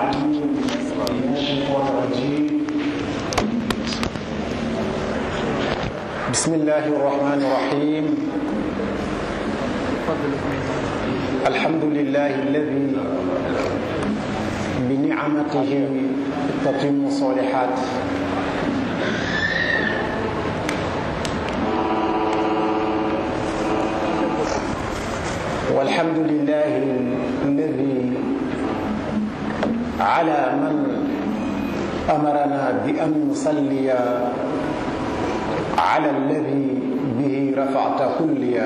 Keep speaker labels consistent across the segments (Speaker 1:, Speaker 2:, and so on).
Speaker 1: العليم من الشيطان الرجيم بسم الله الرحمن الرحيم الحمد لله الذي بنعمته تتم الصالحات والحمد لله الذي على من امرنا بان نصلي على الذي به رفعت كليا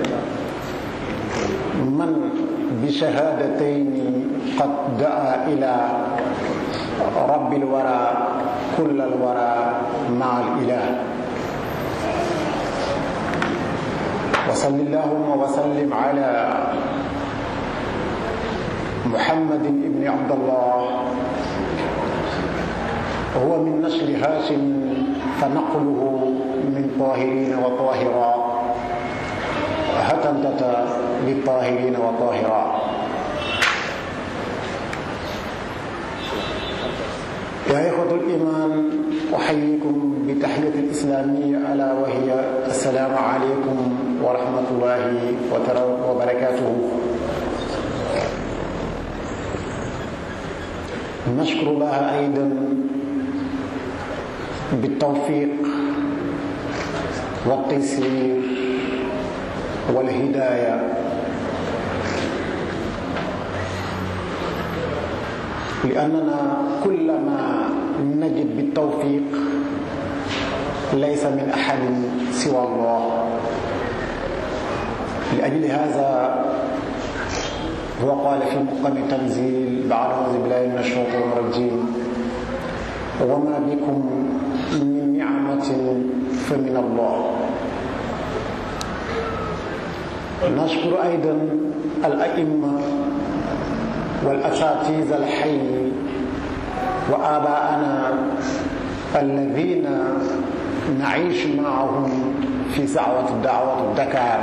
Speaker 1: من بشهادتين قد دعا الى رب الورى كل الورى مع الاله وصل اللهم وسلم على محمد بن عبد الله هو من نسل هاشم فنقله من طاهرين وطاهرا هتندت للطاهرين وطاهرا يا إخوة الإيمان أحييكم بتحية الإسلامية ألا وهي السلام عليكم ورحمة الله وبركاته نشكر الله أيضا بالتوفيق والتيسير والهداية لأننا كلما نجد بالتوفيق ليس من أحد سوى الله لأجل هذا هو قال في مقام التنزيل بعد أعوذ بالله من الشيطان الرجيم وما بكم من نعمة فمن الله نشكر أيضا الأئمة والأساتذة الحي وآباءنا الذين نعيش معهم في سعوة الدعوة الدكار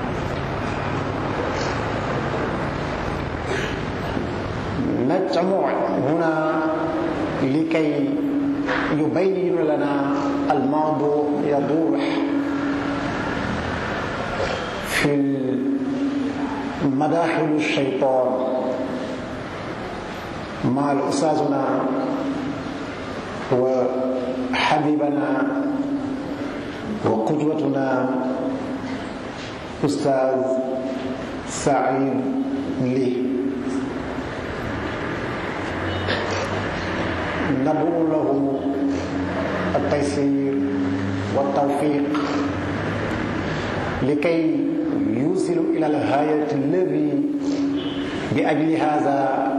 Speaker 1: نجمع هنا لكي يبين لنا الموضوع يضوح في مداخل الشيطان مع أستاذنا وحبيبنا وقدوتنا أستاذ سعيد لي ندعو له التيسير والتوفيق لكي يوصل إلى الغاية الذي بأجل هذا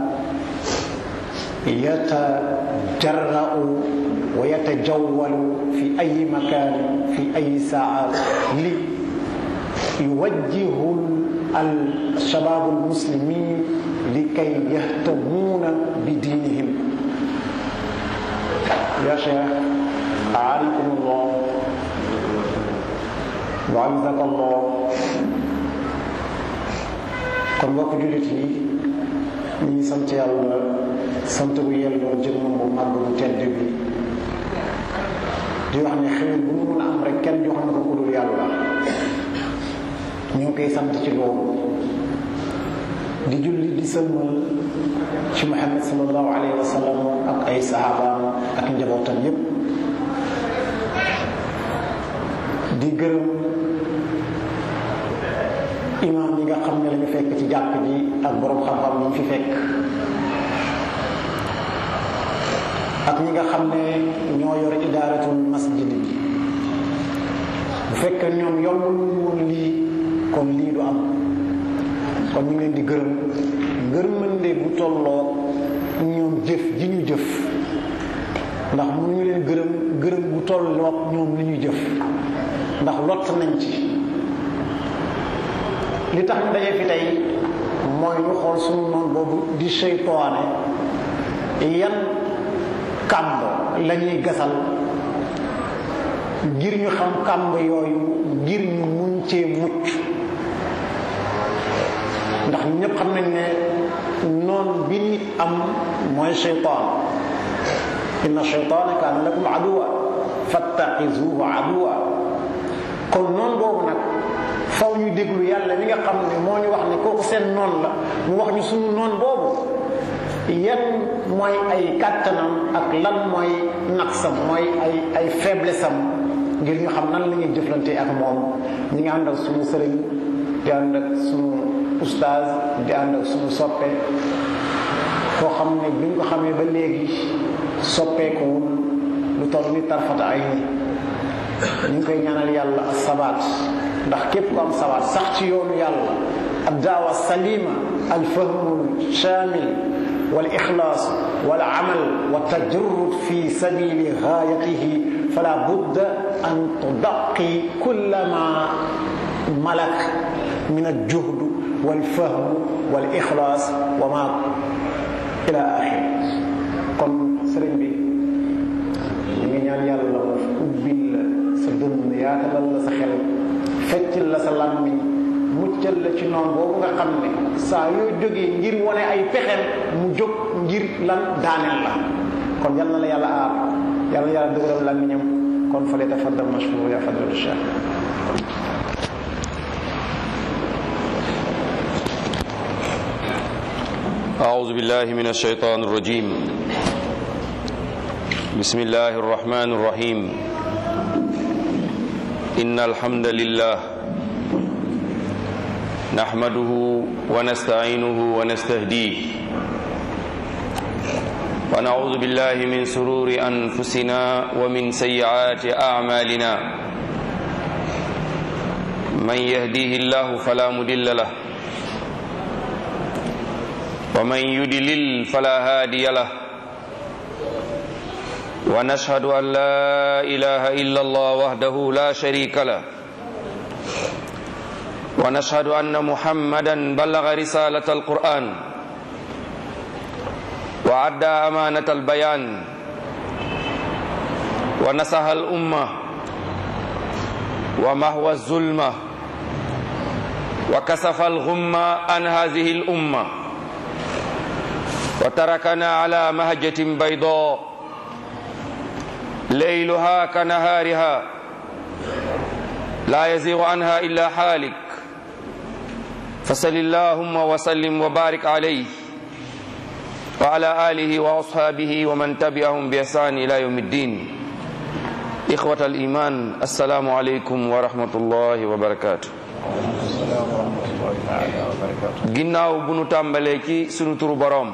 Speaker 1: يتجرأ ويتجول في أي مكان في أي ساعة ليوجه الشباب المسلمين لكي يهتمون بدينهم يا شيخ أعانكم الله وعزك الله kon mbokk jullit yi ñu ngi sant yàlla sant bu yelloo jëmmam bu màgg bu tedd bi di wax ne xewel bu ñu mën a am rek kenn jox na ko ku dul yàlla ñu ngi koy sant ci loolu di julli di sëlmal ci Muhammad sallallahu alayhi wa sallam ak ay sahabaam ak njabootam yépp di gërëm imaam yi nga xam ne lañu fekk ci jàkk ji ak boroom xam-xam yi ñu fi fekk ak ñi nga xam ne ñoo yor idaaratul masjid bi bu fekkee ñoom yombul woon lii kon lii du am kon ñu ngi leen di gërëm ngërmande bu tolloo ñoom jëf ji ñu jëf ndax mënuñu leen gërëm gërëm bu tolloog ñoom li ñu jëf ndax lott nañ ci li tax ñu daje fi tey mooy ñu xool suñu noonu boobu di seytaane yan kàmb la ñuy gasal ngir ñu xam kàmb yooyu ngir ñu mun cee mucc ndax ñëpp xam nañ ne noon bi nit am mooy cheytaan inna cheytaana kaana lakum aduwa fattaxizuhu aduwa kon noon boobu nag faw ñu déglu yàlla mi nga xam ne moo ñu wax ne kooku seen noon la mu wax ñu suñu noon boobu yan mooy ay kàttanam ak lan mooy naqsam mooy ay ay faiblesse am ngir ñu xam nan la ñuy jëflante ak moom ñi nga ànd ak suñu sëriñ di ànd ak suñu ustaaz di ànd ak suñu soppe koo xam ne bi ñu ko xamee ba léegi soppeekuwul lu toll ni tarfata ay ni ñu ngi koy ñaanal yàlla ak sabaat ndax képp ku am sabaat sax ci yoonu yàlla ad daawa salima al fahmu shamil wal ixlaas wal amal wa tajrud fi sabili gaayatihi fala budda an tudaqi kulla ma malak min al juhd wal fahm wal ixlaas wa ma ila axir kon sëriñ bi ñu ngi ñaan yàlla mu ubbil la sa dënn yaatalal la sa xel feccal la sa làmmiñ muccal la ci noonu boobu nga xam ne saa yoo jógee ngir wane ay pexem mu jóg ngir lan daaneel la kon yal na la yàlla aar yal na yàlla dëgëral làmmiñam kon fa lay tafaddal mashkur ya fadlatu cheikh
Speaker 2: أعوذ بالله من الشيطان الرجيم بسم الله الرحمن الرحيم إن الحمد لله نحمده ونستعينه ونستهديه ونعوذ بالله من سرور أنفسنا ومن سيئات أعمالنا من يهديه الله فلا مضل له ومن يدلل فلا هادي له ونشهد أن لا إله إلا الله وحده لا شريك له ونشهد أن محمدا بلغ رسالة القرآن وعدى أمانة البيان ونصح الأمة ومهوى الظلمة وكسف الغمة عن هذه الأمة وتركنا على مهجة بيضاء ليلها كنهارها لا يزيغ عنها إلا حالك فصل اللهم وسلم وبارك عليه وعلى آله وأصحابه ومن تبعهم بإحسان إلى يوم الدين إخوة الإيمان السلام عليكم ورحمة الله وبركاته ginnaaw bu nu tàmbalee ci sunu turu boroom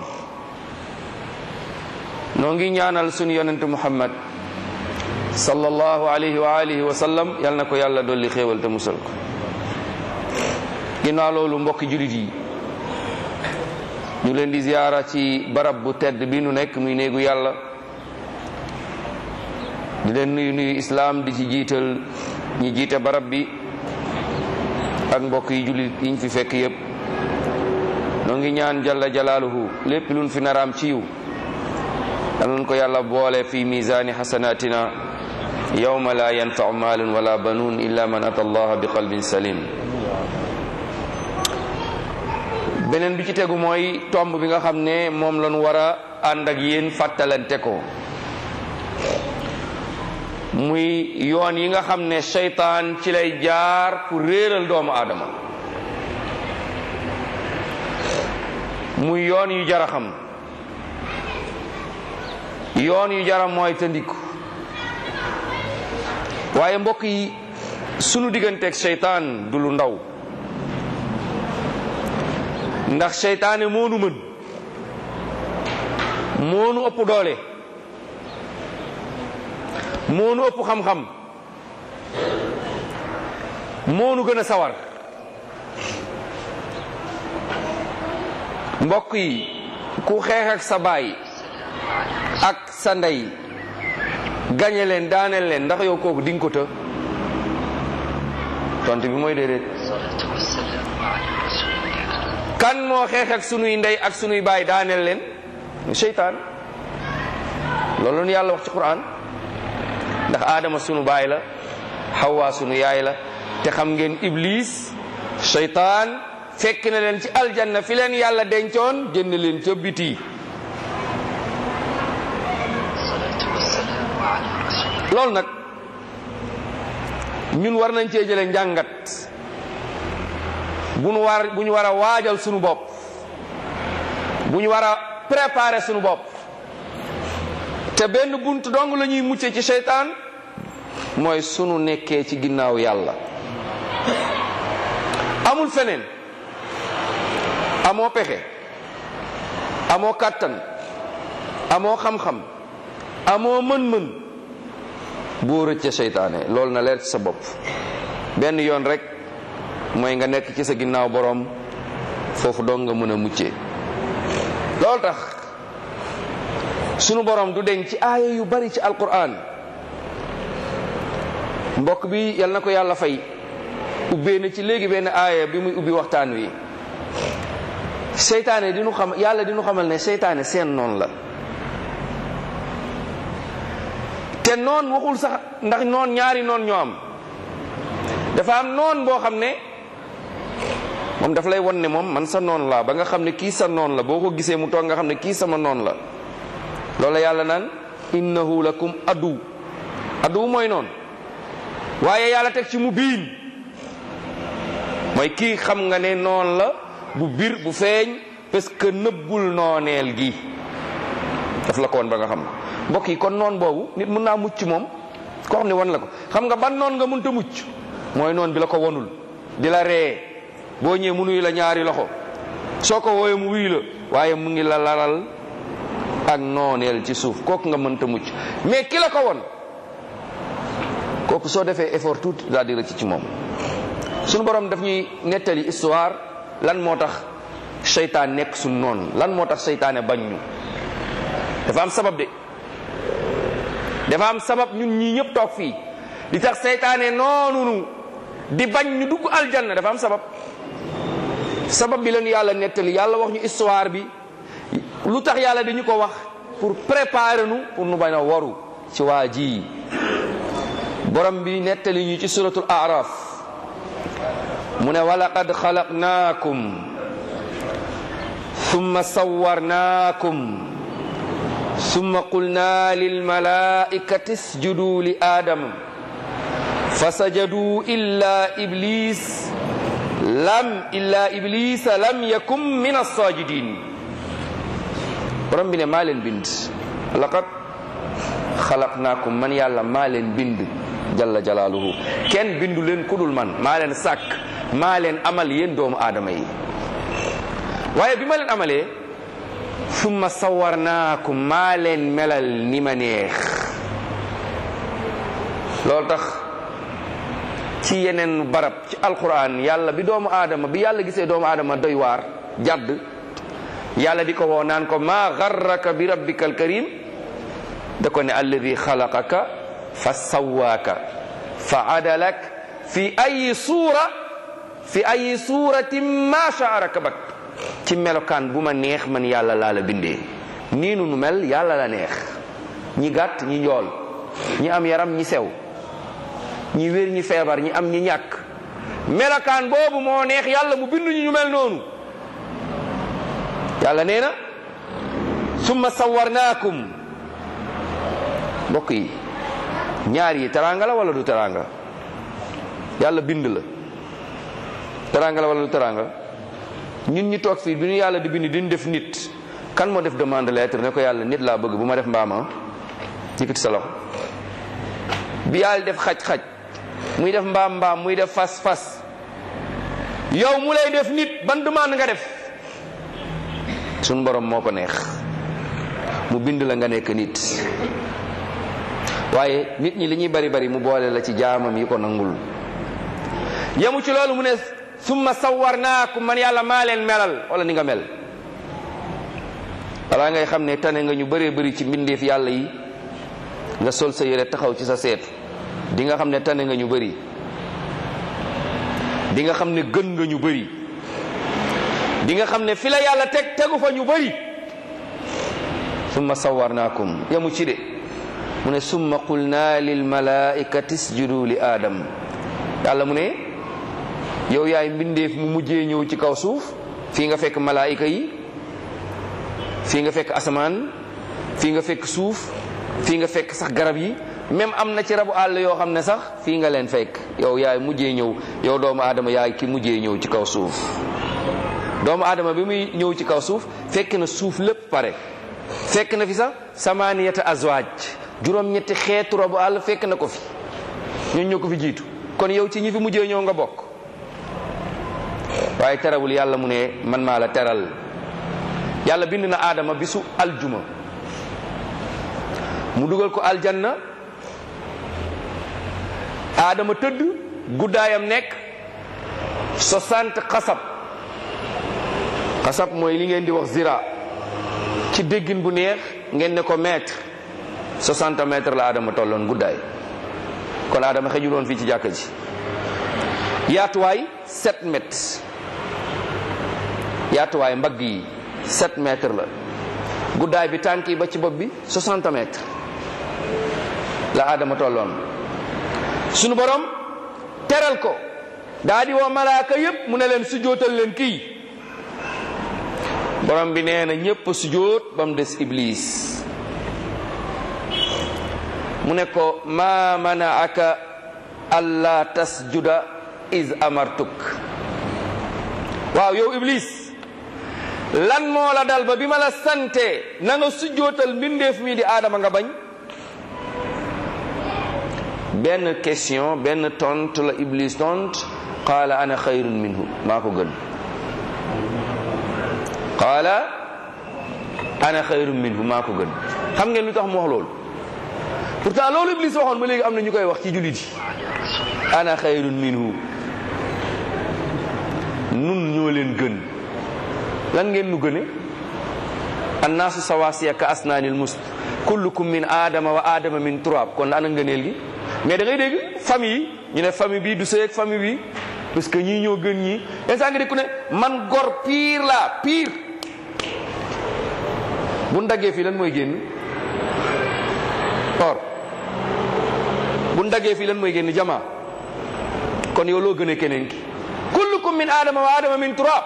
Speaker 2: noo ngi ñaanal sunu yonent muhammad sallallahu alayhi wa alihi wa sallam yal na ko yàlla dolli xéewal te musal ko ginnaaw loolu mbokki julit yi ñu leen di ziyaara ci barab bu tedd bi nu nekk muy néegu yàlla di leen nuyu nuyu islaam di ci jiital ñi jiite barab bi ak mbokk yi julit yiñ fi fekk yépp noo ngi ñaan jalla jalaaluhu lépp luñ fi naraam ci yiw danañ ko yàlla boole fi misaani xasanatina yawma la yanfau maalun wala banuun illa man ata allaha bi qalbin salim beneen bi ci tegu mooy tomb bi nga xam ne moom lañu war a ànd ak yéen fàttalante ko muy yoon yi nga xam ne seytaan ci lay jaar pour réeral doomu aadama muy yoon yu jara xam yoon yu jara mooy te ndiku waaye mbokk yi sunu digganteeg seytaan du lu ndaw ndax seytaane moonu mën moonu ëpp doole moonu ëpp xam-xam moonu gën a sawar mbokk yi ku xeex ak sa baay ak sa ndey gañe leen daaneel leen ndax yow kooku dinga ko të tontu bi mooy déedéet kan moo xeex ak sunuy ndey ak sunuy baay daaneel leen seytaan loolu nu yàlla wax ci quran ndax aadama sunu baay la xawaa sunu yaay la te xam ngeen iblis seytaan fekk na leen ci aljanna fi leen yàlla dencoon génn leen ca biti loolu nag ñun war nañ cee jële njàngat bu ñu war bu ñu war a waajal sunu bopp bu ñu war a préparer sunu bopp te benn bunt dong la ñuy mucce ci seytaan mooy sunu nekkee ci ginnaaw yàlla amul feneen amoo pexe amoo kàttan amoo xam-xam amoo mën-mën boo rëcce seytaane loolu na leer ci sa bopp benn yoon rek mooy nga nekk ci sa ginnaaw boroom foofu dong nga mën a muccee loolu tax sunu boroom du deñ ci aaya yu bari ci alquran mbokk bi yal na ko yàlla fay ubbee na ci léegi benn aaya bi muy ubbi waxtaan wi seytaane di nu xam yàlla di nu xamal ne seytaane seen noon la te noon waxul sax ndax noon ñaari noon ñoo am dafa am noon boo xam ne moom daf lay won ne moom man sa noon laa ba nga xam ne kii sa noon la boo ko gisee mu toog nga xam ne kii sama noon la loolu yàlla naan innahu lakum adu adu mooy noon waaye yàlla teg ci mu biin mooy kii xam nga ne noon la bu bir bu feeñ parce que nëbbul nooneel gi daf la ko woon ba nga xam mbokk yi kon noon boobu nit mën naa mucc moom koo xam ne wan la ko xam nga ban noon nga mënta mucc mooy noon bi la ko wonul di la ree boo ñëwee mu nuyu la ñaari loxo soo ko wooyee mu wuyu la waaye mu ngi la lalal ak nooneel ci suuf kooku nga mënta mucc mais ki la ko won kooku soo defee effort tuuti daal di rëcc ci moom suñu borom daf ñuy nettali histoire lan moo tax seytaan nekk suñu noon lan moo tax seytaane bañ ñu dafa am sabab de dafa am sabab ñun ñii ñëpp toog fii di tax seytaane noonu di bañ ñu dugg aljanna dafa am sabab sabab bi leen yàlla nettali yàlla wax ñu histoire bi lu tax yàlla dañu ko wax pour préparer nu pour nu bañ a waru ci waa ji borom bi nettali ñu ci suratul araf mu ne walaqad xalaqnaakum thumma sawwarnaakum thumma qulna lilmalaikati isjudu li aadama fasajadu illa iblis lam illa iblisa lam yakun min alsajidin borom bi ne maa leen bind laqad xalaqnaakum man yàlla maa leen bind jalla jalaaluhu kenn bindu leen kudul man maa leen sàkk maa leen amal yéen doomu aadama yi waaye bi ma leen amalee summa sawarnaakum maa leen melal ni ma neex loolu tax ci yeneen barab ci alquran yàlla bi doomu aadama bi yàlla gisee doomu aadama doy waar jàdd yàlla di ko woo naan ko maa garraka bi rabbika alkarim da ko ne alladi xalaqaka fa sawaaka fa adalak fi ayi suura fi ayi suuratin ma shaa rakabak ci melokaan bu ma neex man yàlla laa la bindee nii nu nu mel yàlla la neex ñi gàtt ñi njool ñi am yaram ñi sew ñi wér ñi feebar ñi am ñi ñàkk melokaan boobu moo neex yàlla mu bindu ñu mel noonu yàlla nee na summa sawarnaakum mbokk yi ñaar yi teraanga la wala du teraanga yàlla bind la teraanga la wala du teraanga ñun ñi toog fii bi ñu yàlla di bind diñ def nit kan moo def demande lettre ne ko yàlla nit laa bëgg bu ma def mbaama yëkkati sa loxo bi yàlla def xaj-xaj muy def mbaam mbaam muy def fas fas yow mu lay def nit ban demande nga def suñ borom moo ko neex mu bind la nga nekk nit waaye nit ñi li ñuy bari bari mu boole la ci jaamam yi ko nangul yemu ci loolu mu ne summa sawarnaakum man yàlla maa leen melal wala ni nga mel balaa ngay xam ne tane nga ñu bëree bëri ci mbindeef yàlla yi nga sol sa yére taxaw ci sa seetu di nga xam ne tane nga ñu bëri di nga xam ne gën nga ñu bëri di nga xam ne fi la yàlla teg tegu fa ñu bëri summa sawarnaakum yemu ci de mu ne summa qulna lil malaikati isjudu li aadam yàlla mu ne yow yaay mbindeef mu mujjee ñëw ci kaw suuf fii nga fekk malaayika yi fii nga fekk asamaan fii nga fekk suuf fii nga fekk sax garab yi même am na ci rabu àll yoo xam ne sax fii nga leen fekk yow yaay mujjee ñëw yow doomu aadama yaay ki mujjee ñëw ci kaw suuf doomu aadama bi muy ñëw ci kaw suuf fekk na suuf lépp pare fekk na fi sax samaniyata azwaaj juróom-ñetti xeetu rabu àll fekk na ko fi ñun ñoo ko fi jiitu kon yow ci ñi fi mujjee ñëw nga bokk waaye terewul yàlla mu ne man maa la teral yàlla bind na aadama bisu aljuma mu dugal ko aljanna aadama tëdd guddaayam nekk 60 xasab xasab mooy li ngeen di wax zira ci déggin bu neex ngeen ne ko mètre 60 mètres la aadama tolloon guddaay kon aadama xejuloon fii ci jàkka ji yaatuwaay 7 mètres yaatuwaay mbagg yi 7 mètres la guddaay bi tànk yi ba ci bopp bi 60 mètres la aadama tolloon sunu borom teral ko daa di woo malaaka yépp mu ne leen sujootal leen kii borom bi nee na ñépp sujoot ba mu des iblis mu ne ko ma manaaka alla tasjuda is amartuk waaw yow iblis lan moo la dal ba bi ma la sante na nga sujjootal mbindeef mi di aadama nga bañ benn question benn tontu la iblis tont qaala ana xayrun minhu maa ko gën qaala ana xayrun minhu maa ko gën xam ngeen lu tax mu wax loolu pourtant loolu iblis waxoon ba léegi am na ñu koy wax ci jullit yi ana xayrun minhu nun ñoo leen gën lan ngeen nu gëne annaasu sawaasiya ka asnaanil must kullukum min aadama wa aadama min turab kon ana ngëneel gi mais da ngay dégg famille yi ñu ne famille bi du sëy ak famille bi parce que ñii ñoo gën ñii instant nga dégg ku ne man gor pire la pire bu ndaggee fii lan mooy génn or bu ndaggee fii lan mooy génn jama kon yow loo gënee keneen ki kullukum min aadama wa aadama min turab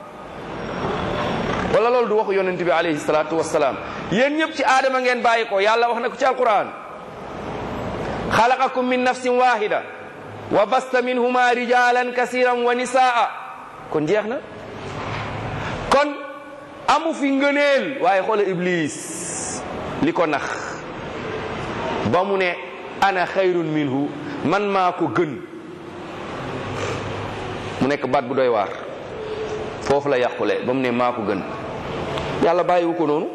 Speaker 2: wala loolu du waxu yonent bi alayhi salaatu wasalaam yéen ñëpp ci aadama ngeen bàyyi ko yàlla wax na ko ci alquran xalaqakum min nafsin wahida wa basta minhuma rijalan kasiran wa nisaa kon jeex na kon amu fi ngëneel waaye xoola iblis li ko nax ba mu ne ana xayrun minhu man maa ko gën mu nekk baat bu doy waar foofu la yàqule ba mu ne maa ko gën yàlla bàyyiwu ko noonu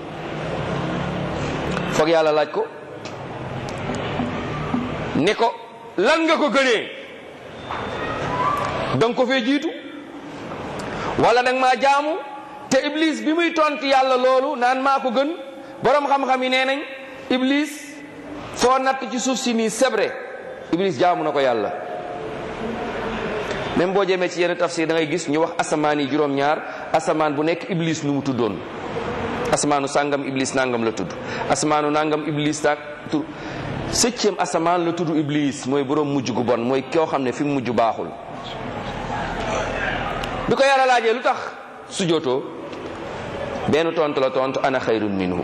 Speaker 2: foog yàlla laaj ko ne ko lan nga ko gënee danga ko fee jiitu wala danga maa jaamu te iblis bi muy tontu yàlla loolu naan maa ko gën borom xam-xam yi nee nañ iblis foo natt ci suuf si nii sebre iblis jaamu na ko yàlla même boo jëmee ci yenn tafsir da ngay gis ñu wax asamaan yi juróom-ñaar asamaan bu nekk iblis nu mu tuddoon asamaanu sàngam iblis nangam la tudd asamaanu nangam iblis tak tur septième asamaan la tudd iblis mooy borom mujj gu bon mooy koo xam ne fi mu mujj baaxul bi ko yàlla laajee lu tax sujootoo benn tontu la tontu ana xayrun minhu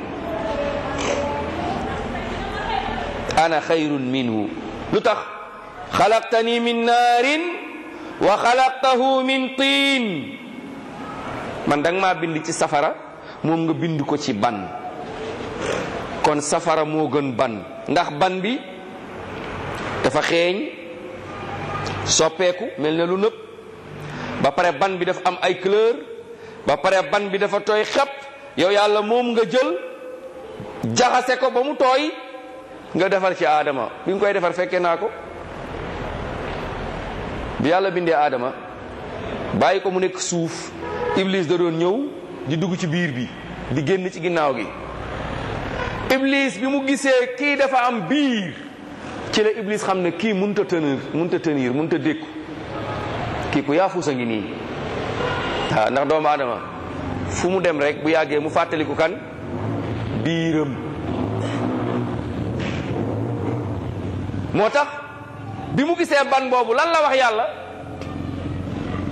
Speaker 2: ana xayrun minhu lu tax xalaqtani min naarin wa xalaqtahu min tiin man danga maa bind ci safara moom nga bind ko ci ban kon safara moo gën ban ndax ban bi dafa xeeñ soppeeku mel na lu nëpp ba pare ban bi dafa am ay couleur ba pare ban bi dafa tooy xepp yow yàlla moom nga jël jaxase ko ba mu tooy nga defar ci aadama bi nga koy defar fekkee naa ko bi yàlla bindee aadama bàyyi ko mu nekk suuf iblis da doon ñëw di dugg ci biir bi di génn ci ginnaaw gi iblis bi mu gisee kii dafa am biir ci la iblis xam ne kii munta tenir munta tenir munta dékku kii ku yaafuus a ngi nii waaw ndax doomu aadama fu mu dem rek bu yàggee mu fàttaliku kan biiram moo tax bi mu gisee ban boobu lan la wax yàlla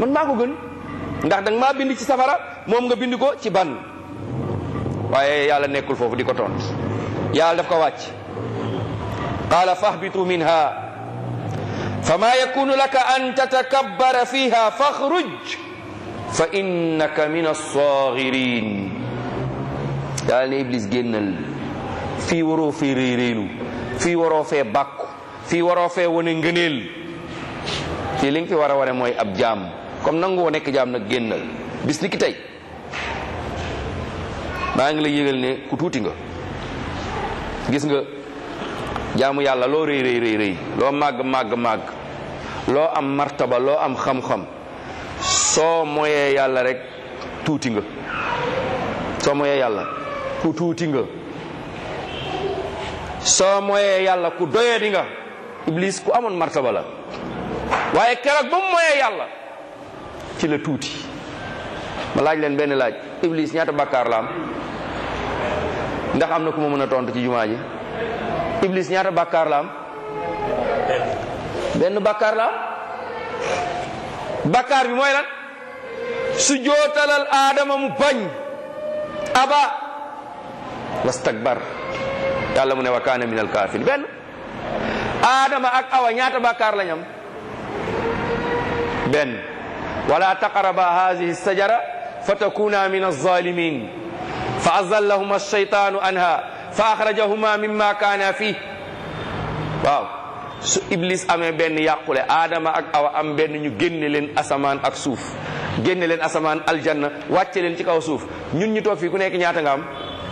Speaker 2: man maa ko gën ndax danga maa bind ci safara moom nga bind ko ci ban waaye yàlla nekkul foofu di ko tont yàlla daf ko wàcc qaala fahbitu minha fama yakunu laka an tatakabbara fiha fakhruj fa innaka min as-saghirin yàlla ne iblis génnal fii waroo fee réy réylu fii waroo fee bàkku fii waroo fee wane ngëneel fii li nga fi war a wane mooy ab jaam comme nangu woo nekk jaam nag génnal bis ni ki tey maa ngi la yëgal ne ku tuuti nga gis nga jaamu yàlla loo rëy rëy rëy rëy loo màgg màgg màgg loo am martaba loo am xam-xam soo moyee yàlla rek tuuti nga soo moyee yàlla ku tuuti nga soo moyee yàlla ku doyee di nga iblis ku amoon martaba la waaye keroog ba mu moyee yàlla ci la tuuti ma laaj leen benn laaj iblis ñaata bàkkaar la am ndax am na ku ma mën a tontu ci jumaa ji iblis ñaata bàkkaar la am benn bàkkaar la am bàkkaar bi mooy lan su jootalal aadama mu bañ aba wastakbar yàlla mu ne wa kaana min alkaafir benn aadama ak awa ñaata bàkkaar lañ am benn wala taqraba hadihi sajara fatakuna min alzalimin fa azallahuma alshaytanu anha fa axrajahuma mimma kaana fih waaw su iblis amee benn yàqule aadama ak awa am benn ñu génne leen asamaan ak suuf génne leen asamaan aljanna wàcce leen ci kaw suuf ñun ñu toog fii ku nekk ñaata nga am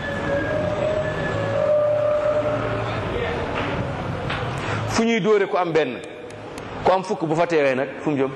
Speaker 2: fu ñuy dóore ku am benn ku am fukk bu fa teewee nag fu mu jëm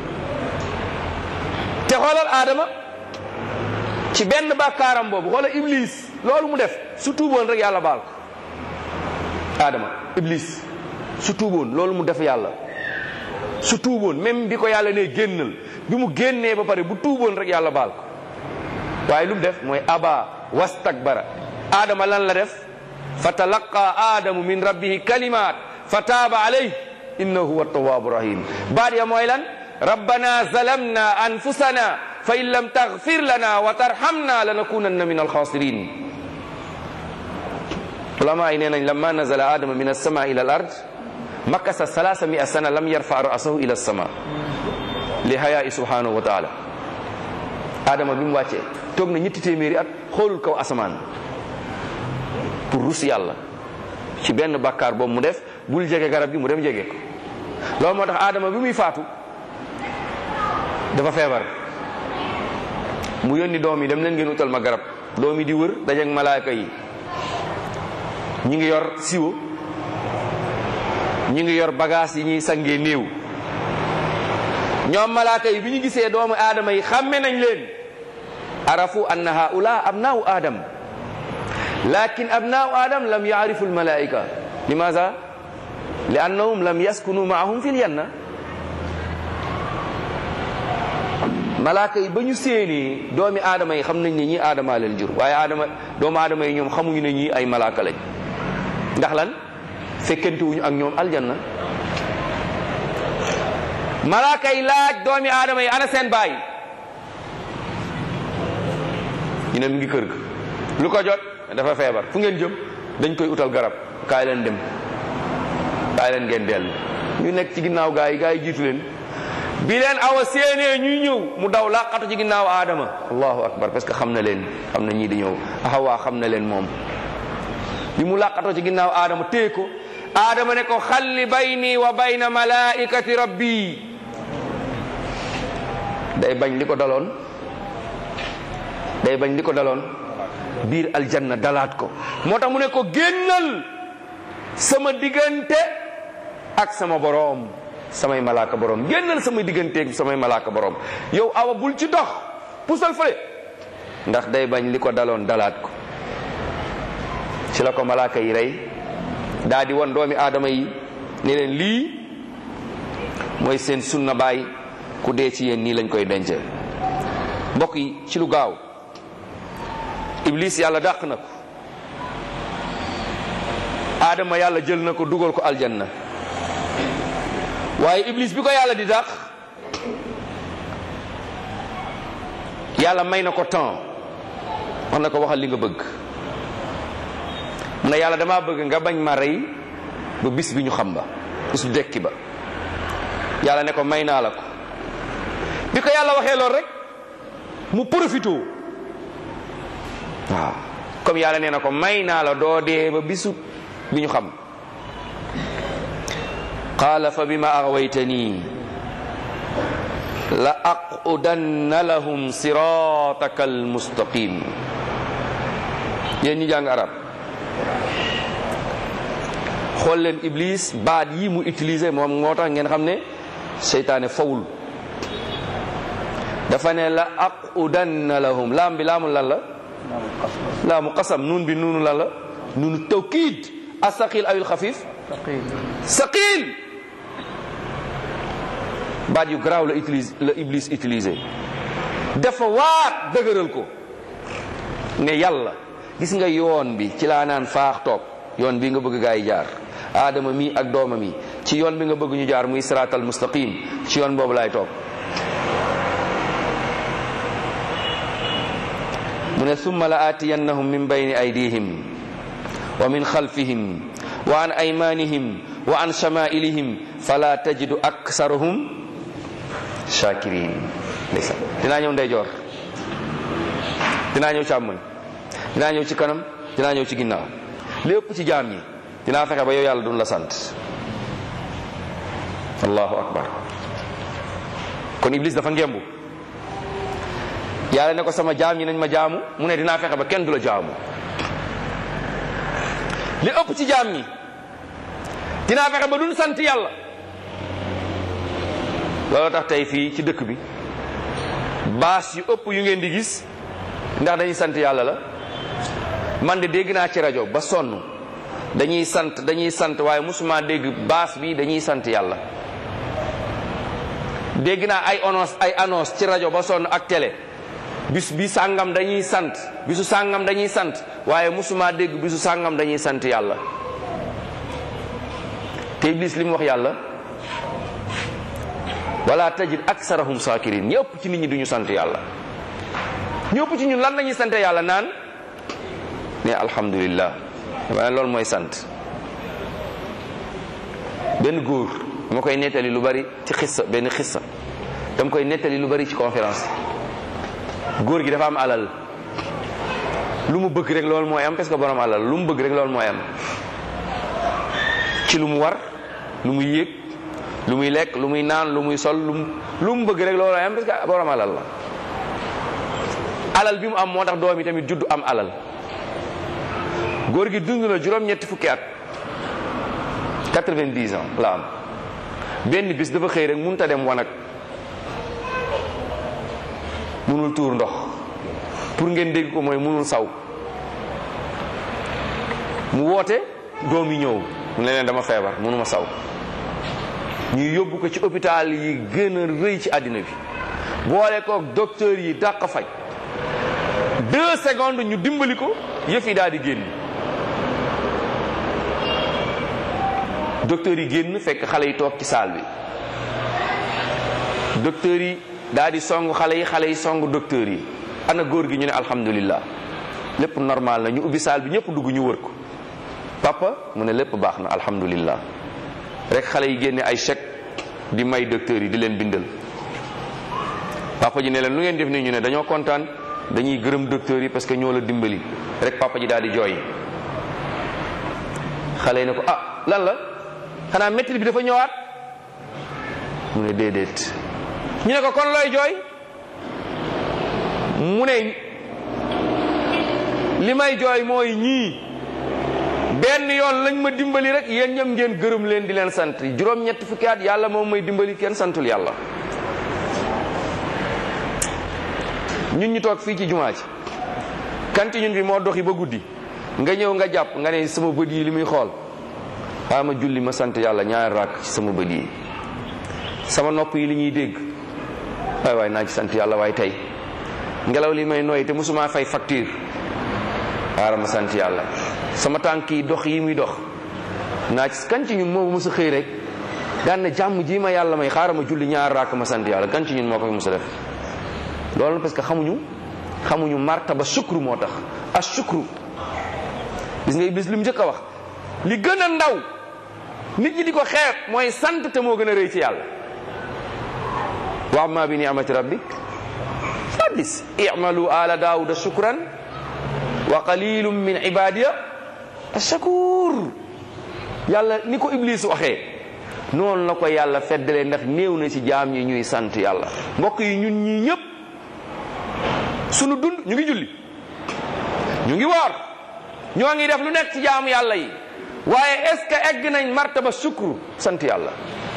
Speaker 2: te xoolal aadama ci benn bàkkaaram boobu xoolal iblis loolu mu def su tuuboon rek yàlla baal ko aadama iblis su tuuboon loolu mu def yàlla su tuuboon même bi ko yàlla ne génnal bi mu génnee ba pare bu tuuboon rek yàlla baal ko waaye lu mu def mooy aba wastakbara aadama lan la def fa talaqa aadamu min rabbihi kalimat fa taaba alayh innahu huwa tawaabu rahim baat ya mooy lan rabbana zalamna anfusana fa in lam taghfir lana wa tarhamna lanakunanna min alxaasirin ulama yi nee nañ lamma nazala adama min alsama ila al ard makasa salasa mia sana lam yarfa ra'sahu ila alsama li hayaai subhanahu wa taala adama bi mu wàccee toog na ñetti téeméeri at xoolul kaw asamaan pour rus yàlla ci benn bàkkaar boobu mu def bul jege garab gi mu dem jege ko loolu moo tax adama bi muy faatu dafa feebar mu yónni doom yi dem leen ngeen utal ma garab doom yi di wër dajeeg malaaka yi ñi ngi yor siwo ñi ngi yor bagage yi ñuy sangee néew ñoom malaaka yi bi ñu gisee doomu aadama yi xàmme nañ leen arafu anna haula abnaau adam lakin abnaau adam lam yaarifu almalaika limaza li annahum lam yaskunu maahum fi ljanna malaaka yi ba ñu séenee doomi aadama yi xam nañ ne ñii aadama leen jur waaye aadama doomu aadama yi ñoom xamuñu ne ñii ay malaaka lañ ndax lan fekkente wuñu ak ñoom aljanna malaaka yi laaj doomi aadama yi ana seen baay ñu ne mi ngi kër ga lu ko jot dafa feebar fu ngeen jëm dañ koy utal garab kaay leen dem kaay leen ngeen dellu ñu nekk ci ginnaaw gaa yi gaa yi jiitu leen bi leen awa séenee ñuy ñëw mu daw laqatu ci ginnaaw aadama allahu akbar parce que xam na leen xam na ñii di ñëw xawaa xam na leen moom bi mu laqatoo ci ginnaaw aadama téye ko aadama ne ko xalli bayni wa bayna malaikati rabbi day bañ li ko daloon day bañ li ko daloon biir aljanna dalaat ko moo tax mu ne ko génnal sama diggante ak sama boroom samay malaaka boroom génnal sama diggante ak samay malaaka boroom yow awa bul ci dox pusal fële ndax day bañ li ko daloon dalaat ko ci la ko malaaka yi rey daa di won doomi aadama yi ne leen lii mooy seen sunna baay ku dee ci yéen nii lañ koy dencee mbokk yi ci lu gaaw iblis yàlla dàq na ko aadama yàlla jël na ko dugal ko aljanna waaye iblis bi ko yàlla di dàq yàlla may na ko temps wax na ko waxal li nga bëgg mu ne yàlla damaa bëgg nga bañ ma rey ba bis bi ñu xam ba bisu dekki ba yàlla ne ko may naa la ko bi ko yàlla waxee lool rek mu profité waaw comme yàlla nee na ko may naa la doo dee ba bisu bi ñu xam qaala fa bima aghwaytani la aqudanna lahum sirataka almustaqim yéen ñi jàng arab xool leen iblis baat yi mu utilisé moom moo tax ngeen xam ne seytaane fawul dafa ne la aqudanna lahum laam bi laamul lan la laamu qasam nuun bi nuunu lan la nuunu tawkiid asaqil awil xafif saqil baat yu garaaw la utilise la iblis utilisé dafa waat dëgëral ko ne yàlla gis nga yoon bi ci laa naan faax toog yoon bi nga bëgg gaa yi jaar aadama mi ak dooma mi ci yoon bi nga bëgg ñu jaar muy siraatal mustaqim ci yoon boobu laay toog mu ne summa la aatiyannahum min bayni aydihim wa min xalfihim wa an aymanihim wa an shamailihim fala tajidu aksarahum shakirin ndeysaan dinaa ñëw ndeyjoor dinaa ñëw càmmoñ dinaa ñëw ci kanam dinaa ñëw ci ginnaaw lépp ci jaam ñi dinaa fexe ba yow yàlla duñ la sant allahu akbar kon iblis dafa ngembu yàlla ne ko sama jaam ñi nañ ma jaamu mu ne dinaa fexe ba kenn du la jaamu li ëpp ci jaam ñi dinaa fexe ba duñ sant yàlla loolu tax tey fii ci dëkk bi baas yu ëpp yu ngeen di gis ndax dañuy sant yàlla la man de dégg naa ci rajo ba sonn dañuy sant dañuy sant waaye musuma dégg baas bi dañuy sant yàlla dégg naa ay annonce ay annonce ci rajo ba sonn ak télé bis bi sàngam dañuy sant bisu sàngam dañuy sant waaye musuma dégg bisu sàngam dañuy sant yàlla te iblis li mu wax yàlla wala tajid aksarahum sakirin ñëpp ci nit ñi duñu sant yàlla ñëpp ci ñun lan lañuy sant yàlla naan ne alhamdulillah waaye loolu mooy sant benn góor dama koy nettali lu bari ci xissa benn xissa dama koy nettali lu bari ci conférence góor gi dafa am alal lu mu bëgg rek loolu mooy am parce que borom alal lu mu bëgg rek loolu mooy am ci lu mu war lu muy yéeg lu muy lekk lu muy naan lu muy sol lu mu lu mu bëgg rek loolu mooy am parce que borom alal la alal bi mu am moo tax doom yi tamit juddu am alal góor gi dund na juróom-ñetti fukki at 90 ans la am benn bis dafa xëy rek mënut a dem wanag mënul tuur ndox pour ngeen dégg ko mooy mënul saw mu woote doom yi ñëw mu ne leen dama feebar mënuma saw ñuy yóbbu ko ci hôpital yi gën a rëy ci àddina bi boole kook docteur yi dàq faj deux secondes ñu dimbali ko yëf yi daal di génn docteur yi génn fekk xale yi toog ci saal bi docteur yi daal di song xale yi xale yi song docteur yi ana góor gi ñu ne alhamdulillah lépp normal na ñu ubbi saal bi ñëpp dugg ñu wër ko papa mu ne lépp baax na alhamdulillah rek xale yi génne ay chèque di may docteur yi di leen bindal papa ji ne leen lu ngeen def nii ñu ne dañoo kontaan dañuy gërëm docteur yi parce que ñoo la dimbali rek papa ji daal di jooy xale yi ne ko ah lan la xanaa métti bi dafa ñëwaat mu ne déedéet ñu ne ko kon looy jooy mu ne li may jooy mooy ñii benn yoon lañ ma dimbali rek yéen ñëm ngeen gërëm leen di leen sant juróom-ñetti fukki at yàlla moom may dimbali kenn santul yàlla ñun ñu toog fii ci jumaa ji kanti ñun bi moo doxi ba guddi nga ñëw nga jàpp nga ne sama bët yi li muy xool xaa ma julli ma sant yàlla ñaari rakk ci sama bët yi sama nopp yi li ñuy dégg waay waay naa ci sant yàlla waaye tey ngelaw li may nooy te mosuma fay facture xaaral ma sant yàlla sama tànk yi dox yi muy dox naa ci kan ci ñun moo mos a xëy rek daan na jàmm ji ma yàlla may xaaral ma julli ñaari rakk ma sant yàlla kan ci ñun moo ko fi mos a def loolu parce que xamuñu xamuñu martaba shukru moo tax as shukru gis nga iblis li mu njëkk a wax li gën a ndaw nit ñi di ko xeeb mooy sant te moo gën a rëy ci yàlla wa amma bi ni'mati rabbik fadis i'malu ala daawuda shukran wa qalilum min ibadiya ashakur yàlla ni ko iblis waxee noonu la ko yàlla feddalee ndax néew na ci jaam ñi ñuy sant yàlla mbokk yi ñun ñii ñëpp sunu dund ñu ngi julli ñu ngi woor ñoo ngi def lu nekk ci jaamu yàlla yi waaye est-ce que egg nañ martaba sukru sant yàlla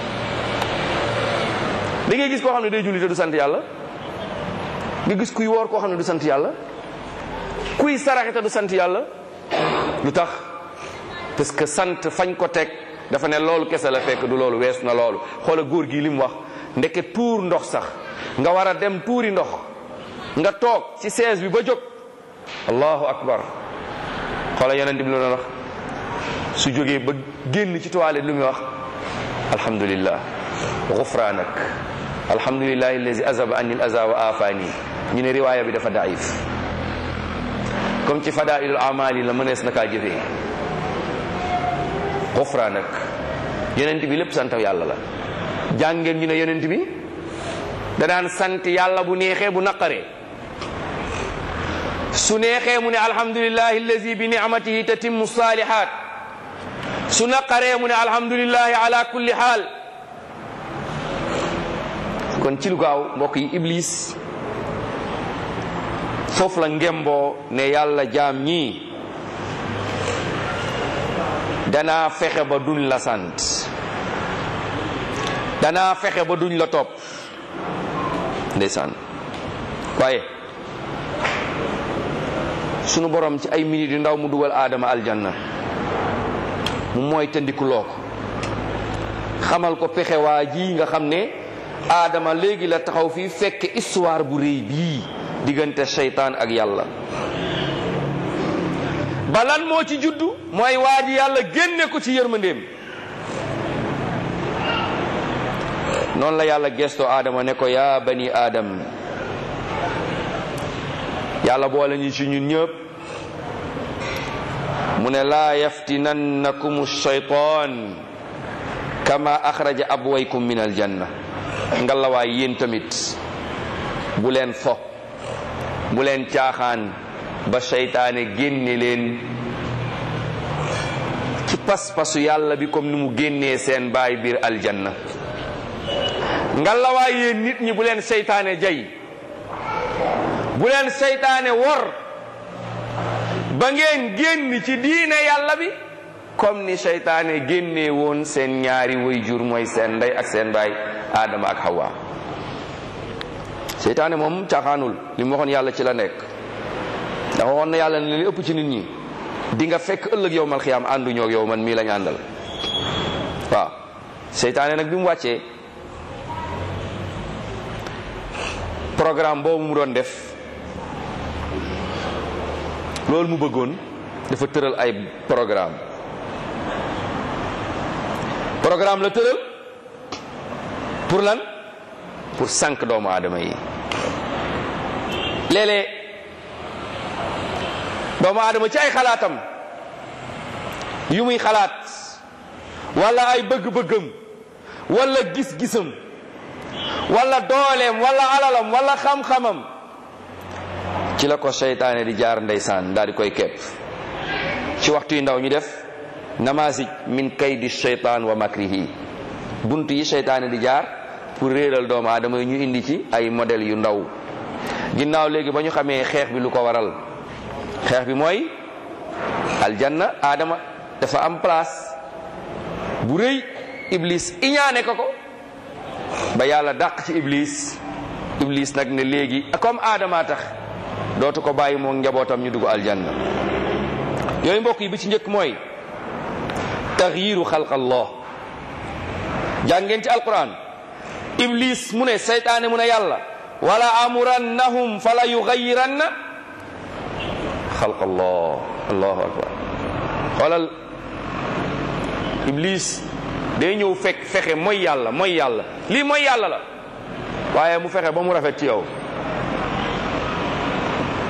Speaker 2: da ngay gis koo xam ne day julli te du sant yàlla nga gis kuy woor koo xam ne du sant yàlla kuy saraxe te du sant yàlla lu tax parce que sant fañ ko teg dafa ne loolu kese la fekk du loolu wees na loolu xoola góor gi li mu wax ndeke tuur ndox sax nga war a dem tuuri ndox nga toog ci sees bi ba jóg allahu akbar xoola yonent bi lu doon wax su jógee ba génn ci toilette lu muy wax alhamdulillah gufraanak alhamdulillahi allazi azaba anni al aza wa afani ñu ne riwaaya bi dafa daif comme ci fadailul amali la mënees na kaa jëfee gufraanak yonent bi lépp sant yàlla la jàngeen ñu ne yonent bi danaan sant yàlla bu neexee bu naqaree su neexee mu ne alhamdulillahi allazi bi ni'matihi tatimmu salihat su naqaree mu ne alhamdulillahi ala kulli xaal kon ci lu gaaw mbokk yi iblis foofu la ngemboo ne yàlla jaam ñii danaa fexe ba duñ la sant danaa fexe ba duñ la topp ndeysaan waaye sunu borom ci ay minutes yu ndaw mu dugal aadama aljanna mu mooy tëndikuloo ko xamal ko pexe waa ji nga xam ne aadama léegi la taxaw fii fekk histoire bu rëy bii diggante seytaan ak yàlla balan moo ci juddu mooy waa ji yàlla génne ko ci yërmandeem noonu la yàlla gestoo aadama ne ko yaa bani aadam yàlla boole ñu ci ñun ñëpp mu ne laa yaftinannakum shaytaan kama axraja abwaykum min aljanna ngalawaay yéen tamit bu leen fo bu leen caaxaan ba seytaane génne leen ci pas-pasu yàlla bi comme ni mu génnee seen baay biir aljanna ngalawaay yéen nit ñi bu leen seytaane jay bu leen seytaane wor ba ngeen génn ci diine yàlla bi comme ni seytaane génnee woon seen ñaari wayjur mooy seen ndey ak seen baay Adama ak Hawa seytaane moom caaxaanul li mu waxoon yàlla ci la nekk dafa waxoon na yàlla ne li ëpp ci nit ñi di nga fekk ëllëg yow mal xiyaam ànduñoo ak yow man mii lañ àndal waaw seytaane nag bi mu wàccee programme boobu mu doon def loolu mu bëggoon dafa tëral ay programme programme la tëral pour lan pour sànq doomu aadama yi léeg-léeg doomu aadama ci ay xalaatam yu muy xalaat wala ay bëgg-bëggam wala gis-gisam wala dooleem wala alalam wala xam-xamam ci la ko seytaane di jaar ndeysaan daal di koy kepp ci waxtu yu ndaw ñu def namasij min kaydi seytaan wa makrihi bunt yi seytaane di jaar pour réeral doomu aadama yi ñu indi ci ay modèle yu ndaw ginnaaw léegi ba ñu xamee xeex bi lu ko waral xeex bi mooy aljanna aadama dafa am place bu rëy iblis iñaane ko ko ba yàlla dàq ci iblis iblis nag ne léegi comme aadama tax dootu ko bàyyi moom njabootam ñu dugg aljanna yooyu mbokk yi bi ci njëkk mooy taxyiru xalq allah jàngeen ci alquran iblis mu ne seytaane mu ne yàlla wala amurannahum fala yugayiranna xalq allah allahu akbar xoolal iblis day ñëw fekk fexe mooy yàlla mooy yàlla lii mooy yàlla la waaye mu fexe ba mu rafet ci yow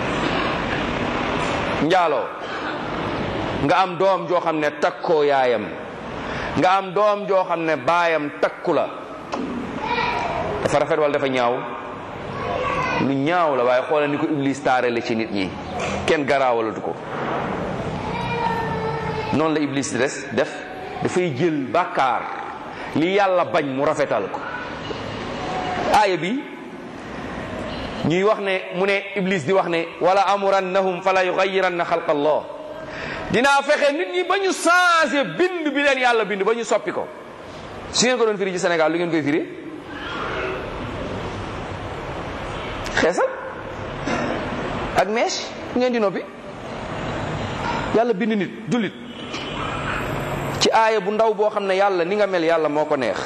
Speaker 2: njaaloo nga am doom joo xam ne takkoo yaayam nga am doom joo xam ne baayam takku la dafa rafet wala dafa ñaaw lu ñaaw la waaye xoolal ni ko iblis taarale ci nit ñi kenn garaawalatu ko noonu la iblis des def dafay jël bàkkaar li yàlla bañ mu rafetal ko aaya bi ñuy wax ne mu ne iblis di wax ne wala amurannahum fala yugayiranna xalqa allah dinaa fexe nit ñi ba ñu changé bind bi leen yàlla bind ba ñu soppi ko su ngeen ko doon firi ci Sénégal lu ngeen koy firi xeesal ak mèche ngeen di noppi yàlla bind nit jullit ci aaya bu ndaw boo xam ne yàlla ni nga mel yàlla moo ko neex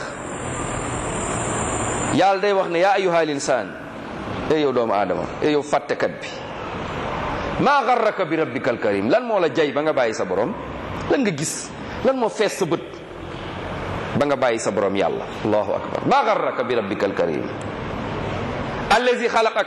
Speaker 2: yàlla day wax ne yaa ayyuhal insaan ey yow doomu aadama ey yow fàttekat bi maa garraka bi rabbikal karim lan moo la jay ba nga bàyyi sa borom lan nga gis lan moo fees sa bët ba nga bàyyi sa borom yàlla allahu akbar maa garraka bi rabbikal karim allazi xalaqak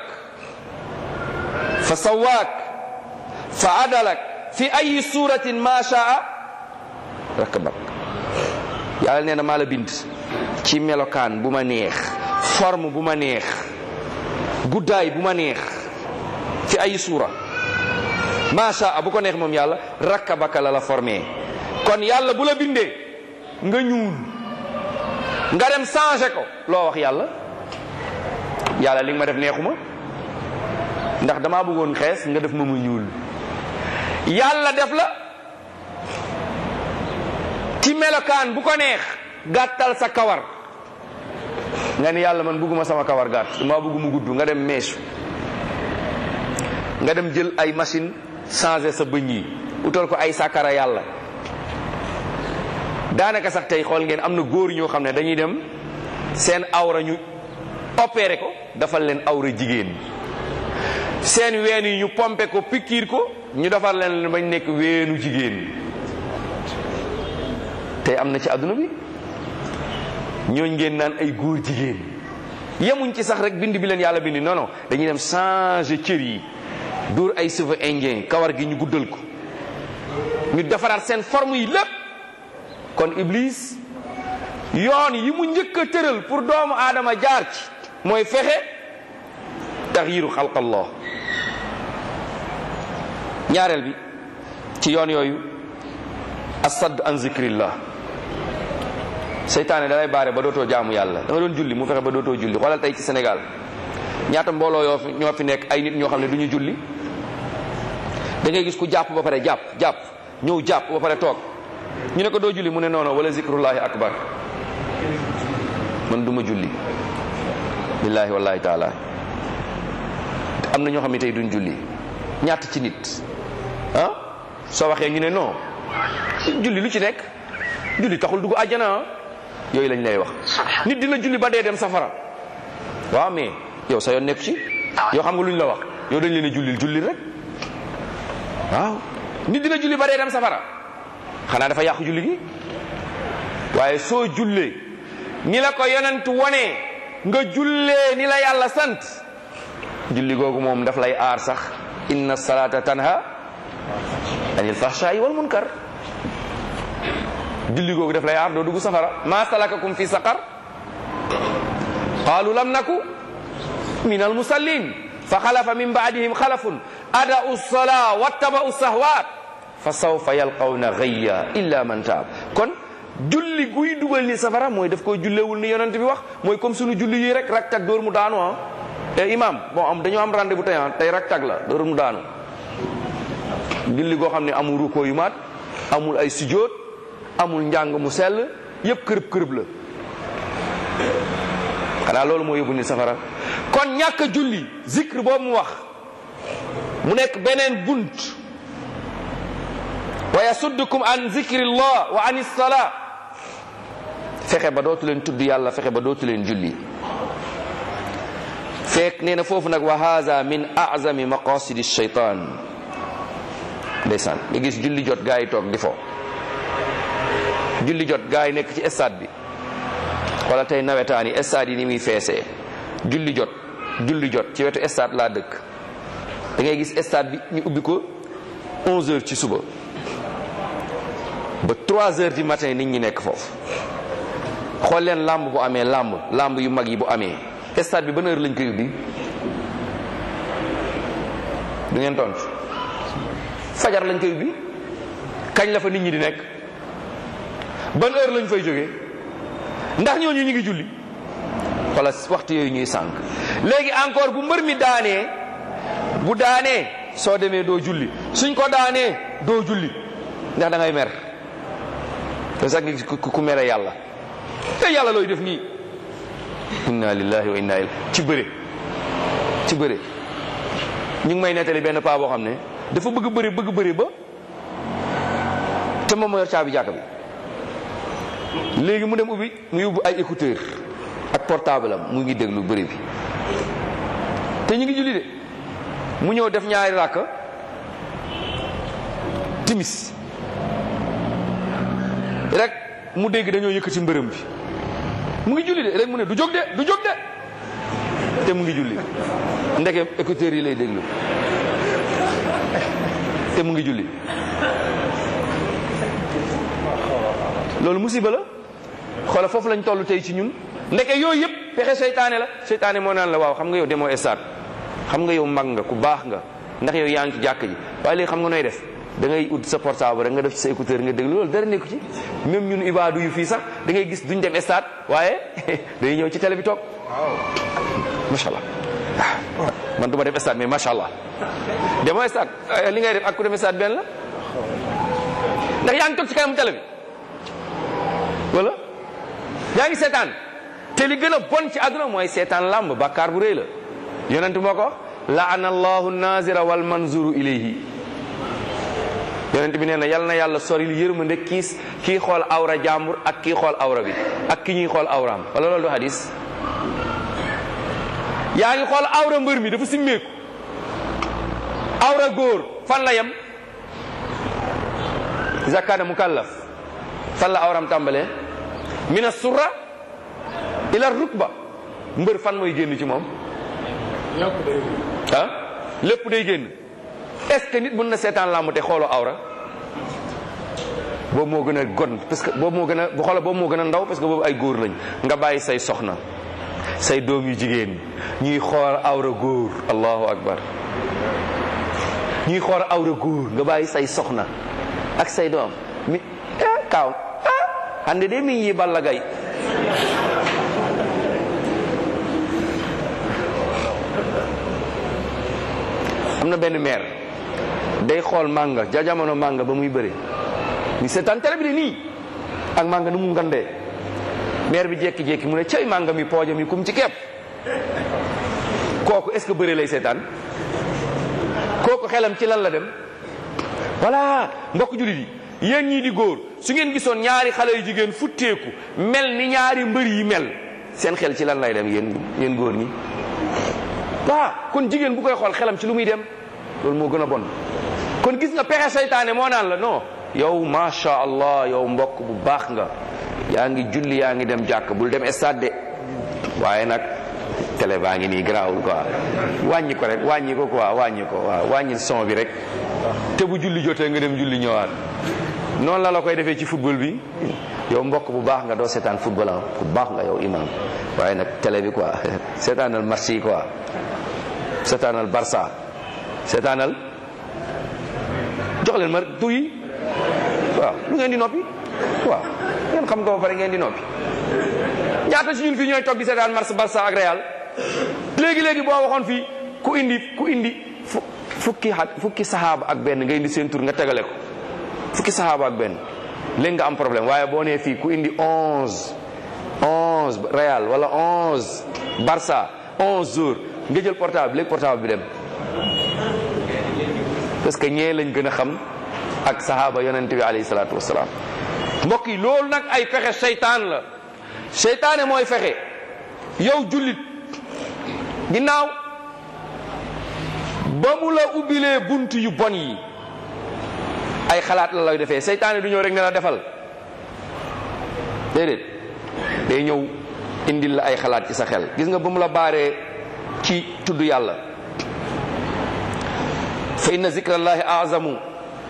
Speaker 2: fa sawaak fa adalak fi ayi suratin ma shaa rakabak yàlla nee na maa la bind ci melokaan bu ma neex forme bu ma neex guddaay bu ma neex fi ay suura macha bu ko neex moom yàlla rakkabaka la la formé kon yàlla bu la bindee nga ñuul nga dem changé ko loo wax yàlla yàlla li nga ma def neexuma ndax damaa bëggoon xees nga def ma mu ñuul yàlla def la ci melokaan bu ko neex gàttal sa kawar nga ni yàlla man bëgguma sama kawar gàtt maa bëgg mu gudd nga dem meesu nga dem jël ay machine changer sa bëñ yi utal ko ay sakara yàlla daanaka sax tey xool ngeen am na góor ñoo xam ne dañuy dem seen awra ñu opéré ko defal leen awra jigéen seen ween yi ñu pompe ko pikiir ko ñu defar leen bañ nekk weenu jigéen tey am na ci àdduna bi ñooñ ngeen naan ay góor jigéen yemuñ ci sax rek bind bi leen yàlla bind non non dañuy dem changer cër yi dóor ay cheveux indien kawar gi ñu guddal ko ñu defaraat seen forme yi lépp kon iblis yoon yi mu njëkk a tëral pour doomu aadama jaar ci mooy fexe taxyiru xalqallah ñaareel bi ci yoon yooyu asadd an zikrillah seytaane dalay baare ba dootoo jaamu yàlla da nga doon julli mu fexe ba dootoo julli xoolal tey ci Sénégal ñaata mbooloo yoo fi ñoo fi nekk ay nit ñoo xam ne du ñu julli da ngay gis ku jàpp ba pare jàpp jàpp ñëw jàpp ba pare toog ñu ne ko doo julli mu ne noono wala zikrullahi akbar man du ma julli billahi wallahi taala am na ñoo xam ne tey duñ julli ñaata ci nit ah soo waxee ñu ne non julli lu ci nekk julli taxul dugg àjjana ah yooyu lañ lay wax nit dina julli ba dee dem safara waaw mais yow sa yoon nekk ci yow xam nga luñ la wax yow dañ leen a jullil jullil rek waaw nit dina julli ba dee dem safara xanaa dafa yàqu julli gi waaye soo jullee ni la ko yonent wonee nga jullee ni la yàlla sant julli googu moom daf lay aar sax inna salata tanha anil fahshaai wal munkar julli googu daf lay aar doo dugg safara ma salakakum fi saqar qalu lam naku min al musallin fa xalafa min baadihim xalafun ada'u salaa wattaba'u sahwaat fa sawfa yalqawna gayya illa man taab kon julli guy dugal ni safara mooy daf koy jullewul ni yonent bi wax mooy comme sunu julli yi rek rak tag dóor mu daanu ah te imam bon am dañoo am rendez-vous tey ah tey rak tag la dóor mu daanu julli goo xam ne amul ruko yu maat amul ay sujjóot amul njàng mu sell yépp kërëb kërëb la xanaa loolu moo yóbbu ni safara kon ñàkk julli zikr boobu mu wax mu nekk beneen bunt wa yasuddukum an zikrillah wa an salaa fexe ba dootu leen tudd yàlla fexe ba dootu leen julli fekk nee na foofu nag wa haza min azami maqasidi shaytan ndeysaan nga gis julli jot gaa yi toog di fo julli jot gaa yi nekk ci stade bi wala tey nawetaan yi stade yi ni muy feesee julli jot julli jot ci wetu stade laa dëkk da ngay gis stade bi ñu ubbi ko 11 heures ci suba ba 3 heures du matin nit ñi nekk foofu xool leen làmb bu amee làmb làmb yu mag yi bu amee stade bi ban heure lañ koy ubbi du ngeen tontu fajar lañ koy ubbi kañ la fa nit ñi di nekk ban heure lañ fay jógee ndax ñooñu ñu ngi julli wala waxtu yooyu ñuy sànq léegi encore bu mbër mi daanee bu daanee soo demee doo julli suñ ko daanee doo julli ndax da ngay mer te sax ngi ku mere yàlla te yàlla looy def nii inna lillahi wa inna ilayhi ci bëre ci bëre ñu ngi may nettali benn paa boo xam ne dafa bëgg bëri bëgg bëri ba te moom moo yor caabi jàkka bi léegi mu dem ubbi mu yóbbu ay écouteur ak portable am mu ngi déglu bëri bi te ñu ngi julli de mu ñëw def ñaari ràkk timis rek mu dégg dañoo yëkkati mbërëm bi mu ngi julli de rek mu ne du jóg de du jóg de te mu ngi julli ndeke écouteurs yi lay déglu te mu ngi julli loolu musiba la xoola foofu lañ toll tey ci ñun ndeke yooyu yëpp pexe seytaane la seytaane moo naan la waaw xam nga yow demoo estaat xam nga yow mag nga ku baax nga ndax yow yaa ngi ci jàkk ji waaye léegi xam nga nooy def da ngay ut sa portable rek nga def ci sa écouteur nga déglu loolu dara nekku ci même ñun ibaadu yu fii sax da ngay gis duñ dem estaat waaye day ñëw ci télé bi toog macha allah man du ma def stade mais macha allah demoo stade li ngay def ak ku dem stade benn la ndax yaa ngi toog ci kanamu télé bi wala yaa ngi seetaan te li gën a bon ci àdduna mooy seetaan làmb bàkkaar bu rëy la yonent moo ko wax laana allahu nazira wal manzuru ilayhi yonent bi nee na yal na yàlla soril yërmande kiis kii xool awra jàmbur ak kii xool awra bi ak ki ñuy xool awraam wala loolu du hadis yaa ngi xool awra mbër mi dafa simmeeku awra góor fan la yem zakana mukallaf fan la awram tàmbalee mina surra ila rukba mbër fan mooy génn ci moom ah lépp day génn est-ce que nit mën na seetaan làmb te xooloo awra boobu moo gën a gon parce que boobu moo gën a bu xoola boobu moo gën a ndaw parce que boobu ay góor lañ nga bàyyi say soxna say doom yu jigéen ñuy xool awra góor allahu akbar ñuy xool awra góor nga bàyyi say soxna ak say doom mi ah kaaw ah hande de min yi balla gay am na benn maire day xool mànga ja jamono mànga ba muy bëre ni seetaan télé bi de nii ak mànga nu mu ngandee maire bi jékki-jékki mu ne cay mànga mi poojam yi kum ci kepp kooku est-ce que bëre lay seetaan kooku xelam ci lan la dem voilà mbokk jullit yi yéen ñii di góor su ngeen gisoon ñaari xale yu jigéen futteeku mel ni ñaari mbër yi mel seen xel ci lan lay dem yéen yéen góor ñi waaw kon jigéen bu koy xool xelam ci lu muy dem loolu moo gën a bon kon gis nga pexe seytaane moo naan la non yow macha allah yow mbokk bu baax nga yaa ngi julli yaa ngi dem jàkk bul dem stade de waaye nag télé baa ngi nii garaawul quoi wàññi ko rek wàññi ko quoi wàññi ko waaw wàññi son bi rek te bu julli jotee nga dem julli ñëwaat noonu la la koy defee ci football bi yow mbokk bu baax nga doo seetaan football ah bu baax nga yow imam waaye nag télé bi quoi seetaanal match yi quoi seetaanal Barça seetaanal jox leen ma tur yi waaw lu ngeen di noppi waaw ngeen xam ko ba pare ngeen di noppi ñaata ci ñun fii ñooy toog di seetaan match Barça ak Real léegi léegi boo waxoon fii ku indi ku indi fukki xa fukki saxaaba ak benn nga indi seen tur nga tegale ko fukki saxaaba ak benn léegi nga am problème waaye boo nee fii ku indi onze onze Real wala onze Barça onze jours nga jël portable léegi portable bi dem parce que ñee lañ gën a xam ak saxaaba yonent bi alayhi salaatu wasalaam mbokk yi loolu nag ay fexe seytaan la seytaane mooy fexe yow jullit ginnaaw ba mu la ubbilee bunt yu bon yi ay xalaat la lay defee seytaane du ñëw rek ne la defal déedéet day ñëw indil la ay xalaat ci sa xel gis nga ba mu la baaree ci tudd yàlla fa inna zikrallahi azamu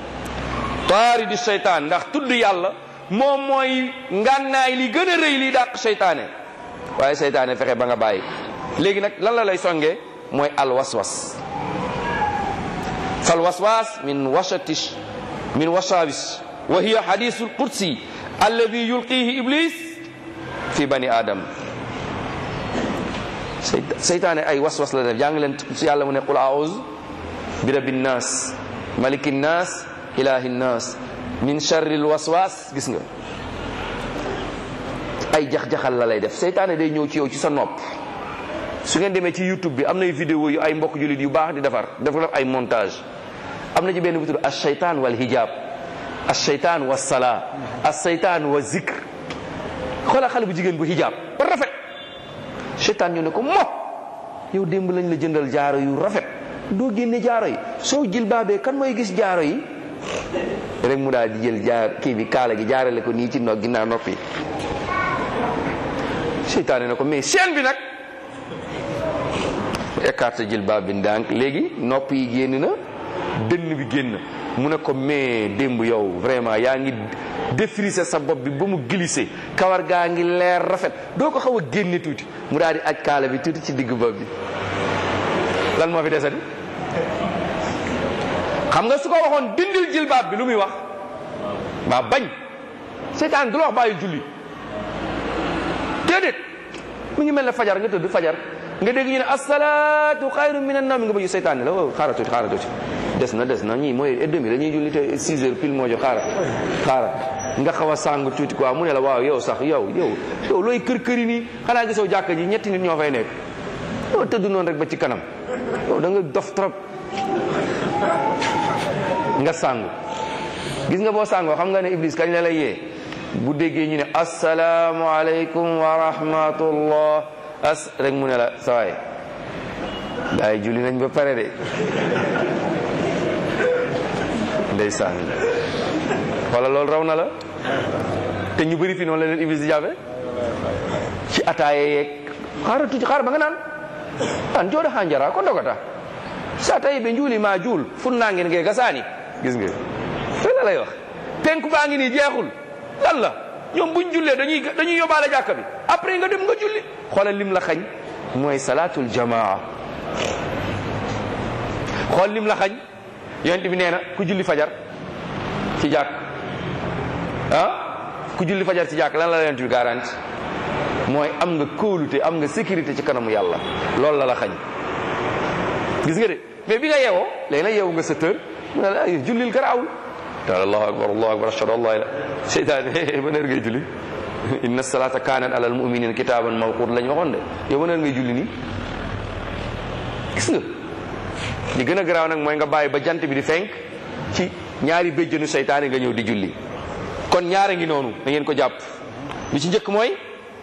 Speaker 2: taari di seytaan ndax tudd yàlla moom mooy ngànnaay li gën a rëy li dàq seytaane waaye seytaane fexe ba nga bàyyi léegi nag lan la lay songee mooy al waswas fal waswas min wasati min wasawis wa hiya hadisul qudsi alladi yulqihi iblis fi bani adam seytaane ay waswas la def jàng leen si yàlla mu ne qul auz bi rabbi nnas maliki nnas ilahi nnas min charril waswas gis nga ay jax-jaxal la lay def seytaane day ñëw ci yow ci sa nopp su ngeen demee ci youtube bi am nay vidéo yu ay mbokk jullit yu baax di defar dafa def ay montage am na ci benn bu tudd as shaytaan wal hijab as shaytaan wa salaa as shaytaan wa zikr xoolal xale bu jigéen bu hijab ba rafet seytaan ñu ne ko mo yow démb lañ la jëndal jaaro yu rafet doo génne jaaro yi soo jil baabee kan mooy gis jaaro yi rek mu daal di jël jaar kii bi kaala gi jaarale ko nii ci no ginnaaw noppi seytaane ne ko mais seen bi nag écarte jël baab bi ndànk léegi nopp yi génn na dënn bi génn mu ne ko mais démb yow vraiment yaa ngi défrisé sa bopp bi ba mu glissé kawar gaa ngi leer rafet doo ko xaw a génne tuuti mu daal di aj kaala bi tuuti ci digg bopp bi lan moo fi desati xam nga su ko waxoon dindil jilbaab bi lu muy wax waa bañ seytaan du la wax bàyyi julli déedéet mi ngi mel ne fajar nga tëdd fajar nga dégg ñu ne asalaatu xayru min an nawm nga bëgg seytaan ne la waaw xaaral tuuti xaaral tuuti des na des na ñii mooy et demi dañuy julli te 6 heures pile moo jox xaaral xaaral nga xaw a sàng tuuti quoi mu ne la waaw yow sax yow yow yow looy kër këri nii xanaa gisoo jàkka ji ñetti nit ñoo fay nekk yow tëdd noonu rek ba ci kanam yow da nga dof trop nga sàngu gis nga boo sàngoo xam nga ne iblis kañ la lay yee bu déggee ñu ne asalaamu aleykum wa rahmatullah as rek mu ne la sawaay daay julli nañ ba pare de ndeysaan wala loolu raw na la te ñu bëri fi noonu la leen iblis di jàppe ci ataaye yeeg xaaral tuuti xaaral ba nga naan an jooɗo ha jara ko dogata sa tawi ɓe juuli ma juul funnangen nge gasani gis nga te la lay wax penku baa ngi nii jeexul lan la ñoom buñ jullee dañuy dañuy yóbbaale jàkka bi après nga dem nga julli xoolal lim la xañ mooy salatul jamaa xool lim la xañ yonent bi nee na ku julli fajar ci jàkk ah ku julli fajar ci jàkk lan la yonent bi garanti mooy am nga kóolute am nga sécurité ci kanamu yàlla loolu la la xañ gis nga de mais bi nga yeewoo léegi nag yeewu nga sa tër mu ne la ay jullil garaawul taala allahu akbar allahu akbar ashhadu an la ilaha seytaane ban heure ngay julli inna salata kanat ala almuminina kitaban mawqut lañ waxoon de yow ban heure ngay julli nii gis nga li gën a garaaw nag mooy nga bàyyi ba jant bi di fenk ci ñaari béjjënu seytaane nga ñëw di julli kon ñaara ngi noonu da ngeen ko jàpp bi ci njëkk mooy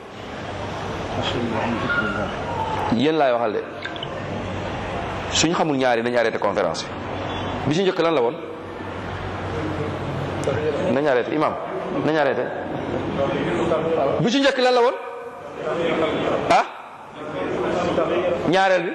Speaker 2: yéen laay waxal de suñ xamul ñaari nañu arrêté conférence bi bi ci njëkk lan la woon nañu arrêté imam nañu arrêté bi ci njëkk lan la woon ah ñaareel bi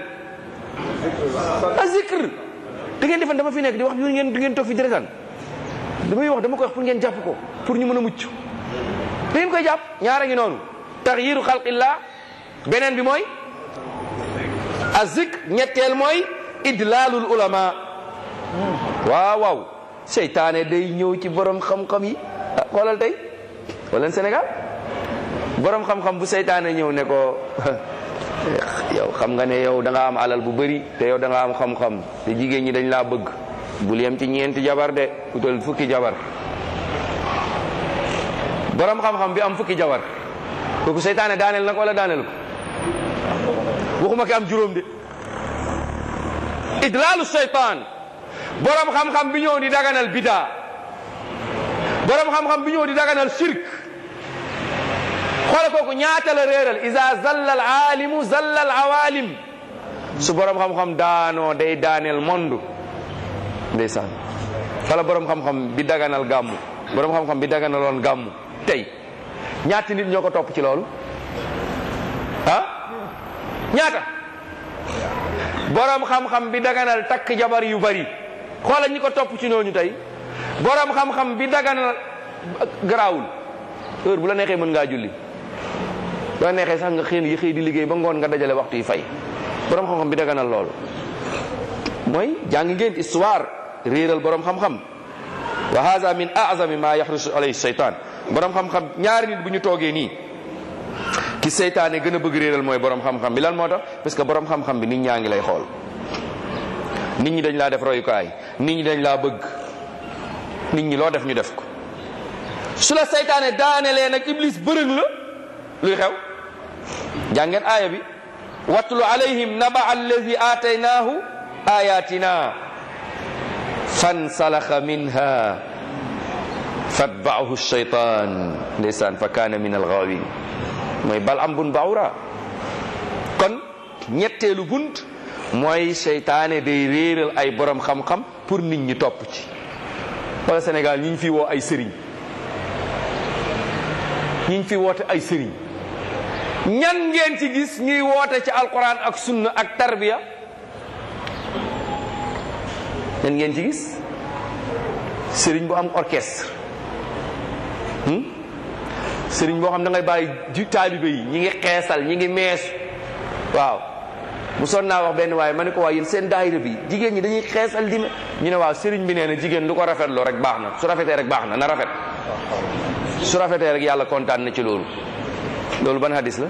Speaker 2: a zikr da ngeen defan dama fi nekk di wax yu ngeen du ngeen toog fi di retaan damay wax dama koy wax pour ngeen jàpp ko pour ñu mën a mucc da ngeen koy jàpp ñaara ngi noonu taxyiru xalqillah beneen bi mooy a zikr ñetteel mooy idlaalul ulama waaw waaw seytaane day ñëw ci borom xam-xam yi ah xoolal tey wala Sénégal borom xam-xam bu seytaane ñëw ne ko yow xam nga ne yow da nga am alal bu bëri te yow da nga am xam-xam te jigéen ñi dañ laa bëgg bul yem ci ñeenti jabar de utal fukki jabar borom xam-xam bi am fukki jabar kooku seytaane daaneel na ko wala daaneel ko waxuma ki am juróom de idlaalu seytaan borom xam-xam bi ñëw di daganal bidaa borom xam-xam bi ñëw di daganal shirk xoole kooku ñaata la réeral isa zalla al aalimu zalla al awalim su borom xam-xam daanoo day daaneel monde ndeysaan wala borom xam-xam bi daganal gàmmu borom xam-xam bi daganaloon gàmmu tey ñaati nit ñoo ko topp ci loolu ah ñaata borom xam-xam bi daganal takk jabar yu bari xoolal ñi ko topp ci ñooñu tey borom xam-xam bi daganal garaawul heure bu la neexee mën ngaa julli bu la neexee sax nga xëy yi xëy di liggéey ba ngoon nga dajale waxtu yi fay borom xam-xam bi daganal loolu mooy jàng ngeen histoire réeral borom xam-xam wa hada min azami ma yaxrusu alayhi seytaan borom xam-xam ñaari nit bu ñu toogee nii ki seytaane gën a bëgg réeral mooy borom xam-xam bi lan moo tax parce que borom xam-xam bi nit ñaa ngi lay xool nit ñi dañ laa def royukaay nit ñi dañ laa bëgg nit ñi loo def ñu def ko su la seytaane daanelee nag iblis bërëng la luy xew jàngeen aaya bi watlu alayhim naba allazi aataynaahu ayatina fansalaxa minha fatbaahu shaytan ndeysaan fa kaana min algaawin mooy bal am bun baawra kon ñetteelu bunt mooy seytaane day réeral ay borom xam-xam pour nit ñi topp ci wala Sénégal ñi ñu fi woo ay sëriñ ñi ñu fi woote ay sëriñ ñan ngeen ci gis ñuy woote ci alquran ak sunna ak tarbiya ñan ngeen ci gis sëriñ bu am orchestre sëriñ boo xam da ngay bàyyi ji taalibe yi ñi ngi xeesal ñi ngi meesu waaw bu son naa wax benn waaye ma ne ko waaye yéen seen daayira bi jigéen ñi dañuy xeesal di me ñu ne waaw sëriñ bi nee na jigéen lu ko rafetloo rek baax na su rafetee rek baax na na rafet su rafetee rek yàlla kontaan na ci loolu loolu ban hadis la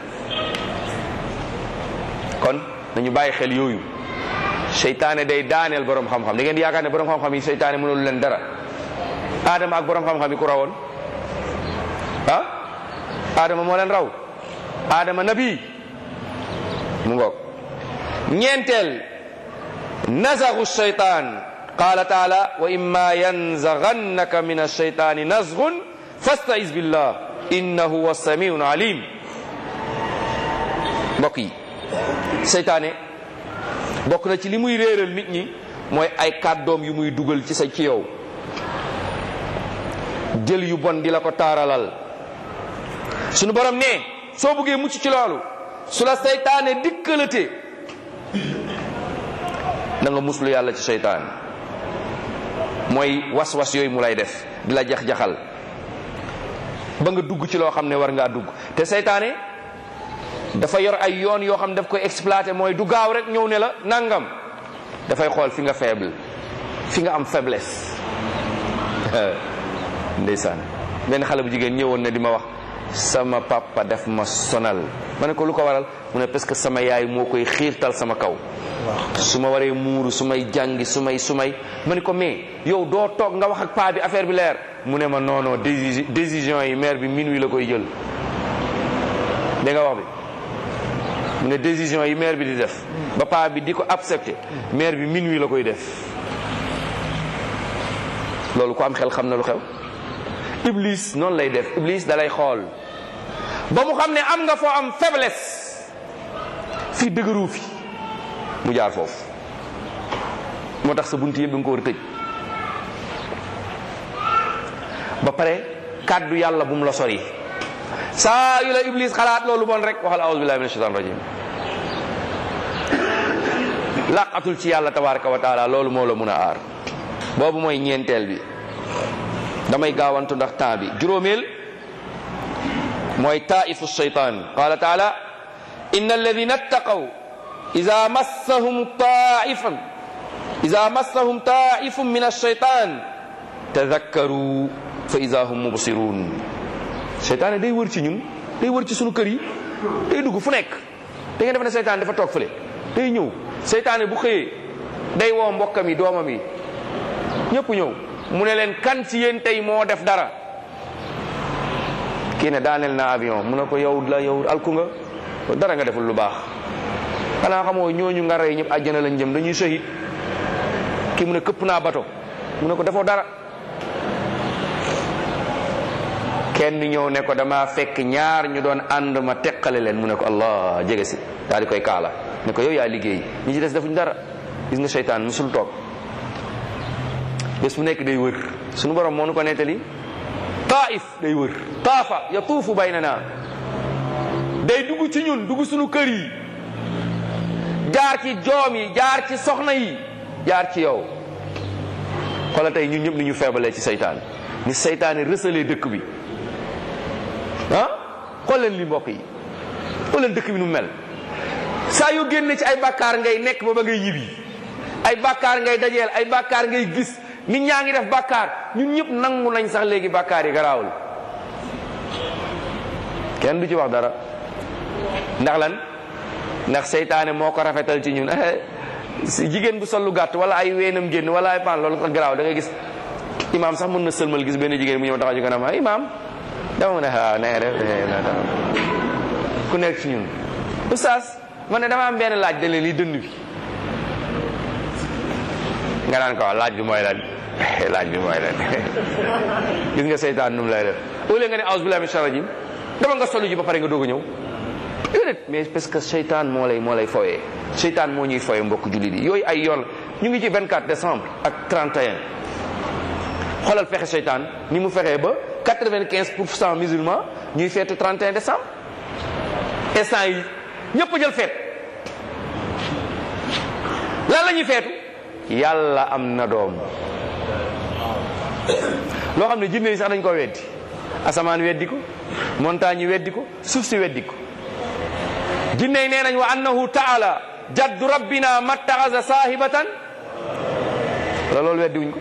Speaker 2: kon nañu bàyyi xel yooyu seytaane day daaneel borom xam-xam da ngeen di yaakaar ne borom xam-xam yi seytaane mënul leen dara Adama ak borom xam-xam yi ku rawoon ah Adama moo leen raw Adama nabi mu ngoog ñeenteel nazagu shaytaan qala taala wa imma yanzaghannaka min ash-shaytani nazghun fasta'iz billah innahu huwa samiun alim mbokk yi seytaane bokk na ci li muy réeral nit ñi mooy ay kàddoom yu muy dugal ci sa ci yow jël yu bon di la ko taaralal sunu borom ne soo bëggee mucc ci loolu su la seytaane dikkalate na nga muslu yàlla ci seytaan mooy was-was yooyu mu lay def di la jax-jaxal ba nga dugg ci loo xam ne war ngaa dugg te seytaane dafa yor ay yoon yoo xam ne daf koy exploité mooy du gaaw rek ñëw ne la nangam dafay xool fi nga faible fi nga am faiblesse ndeysaan benn xale bu jigéen ñëwoon na di ma wax sama papa def ma sonal ma ne ko lu ko waral mu ne parce que sama yaay moo koy xiirtal sama kaw su ma waree muuru su may jàngi su may su may ma ne ko mais yow doo toog nga wax ak paa bi affaire bi leer mu ne ma non non décision yi maire bi minuit la koy jël da nga wax bi mu ne décision yi maire bi di def ba paa bi di ko accepté maire bi minuit la koy def loolu ko am xel xam na lu xew iblis noonu lay def iblis da lay xool ba mu xam ne am nga foo am faiblesse fii dëgëru fi mu jaar foofu moo tax sa bunt yëpp da nga ko war a tëj ba pare kàddu yàlla bu mu la sori saa yu la iblis xalaat loolu bon rek waxal aouzu billahi min shaitan rajim laqatul ci yàlla tabaraka wa taala loolu moo la mun a aar boobu mooy ñeenteel bi damay gaawantu ndax temps bi juróomeel mooy taifu shaytan qala taala inna alladina attaqaw ida massahum taifan ida massahum taifun min alshaytan tadakkaru fa ida hum mubsirun seytaane day wër ci ñun day wër ci sunu kër yi day dugg fu nekk da ngeen def ne seytaane dafa toog fële day ñëw seytaane bu xëyee day woo mbokkam yi doomam yi ñëpp ñëw mu ne leen kan ci yéen tey moo def dara kii ne daaneel na avion mu ne ko yow la yow alku nga dara nga deful lu baax xanaa xamoo ñooñu nga rey ñëpp àjjana lañ jëm dañuy shahid kii mu ne këpp naa bato mu ne ko defoo dara kenn ñëw ne ko dama fekk ñaar ñu doon ànd ma teqale leen mu ne ko allah jege si daal di koy kaala ne ko yow yaa liggéey ñi ci des defuñ dara gis nga seytaan musul toog bés bu nekk day wër suñu borom moo nu ko nettali taif day wër taafa yatuufu baynana day dugg ci ñun dugg suñu kër yi jaar ci joom yi jaar ci soxna yi jaar ci yow xoolal tey ñun ñëpp ni ñu feebalee ci seytaane ni seytaane rësalee dëkk bi ah xool leen li mbokk yi xool leen dëkk bi nu mel saa yoo génne ci ay bàkkaar ngay nekk ba ba ngay ñibbi ay bàkkaar ngay dajeel ay bàkkaar ngay gis nit ñaa ngi def bàkkaar ñun ñëpp nangu nañ sax léegi bàkkaar yi garaawul kenn du ci wax dara ndax lan ndax seytaane moo ko rafetal ci ñun si jigéen bu sol lu gàtt wala ay weenam génn wala ay pan loolu sax garaaw da ngay gis imaam sax mën na sëlmal gis benn jigéen bu ñëw taxaw ci kanam ah imaam dama mu ne waaw na nga def ku nekk ci ñun oustaz man ne dama am benn laaj da leen li dënd bi nga naan ko laaj bi mooy lan laaj bi mooy lan gis nga seytaan nu mu lay def au lieu nga ne aus billahi min shaytan rajim dama nga solu ji ba pare nga doog a ñëw déedéet mais parce que seytaan moo lay moo lay foyee seytaan moo ñuy foyee mbokk jullit yi yooyu ay yoon ñu ngi ci 24 décembre ak 31 xoolal fexe seytaan ni mu fexee ba 95 pour cent musulman ñuy feetu 31 décembre instant yi ñëpp jël feet lan la ñuy feetu yàlla am na doom loo xam ne jinne yi sax dañ ko weddi asamaan weddi ko montagne yi weddi ko suuf si weddi ko jinne yi nee nañ wa annahu taala jaddu rabbina mattaxasa saahibatan la loolu weddi wuñ ko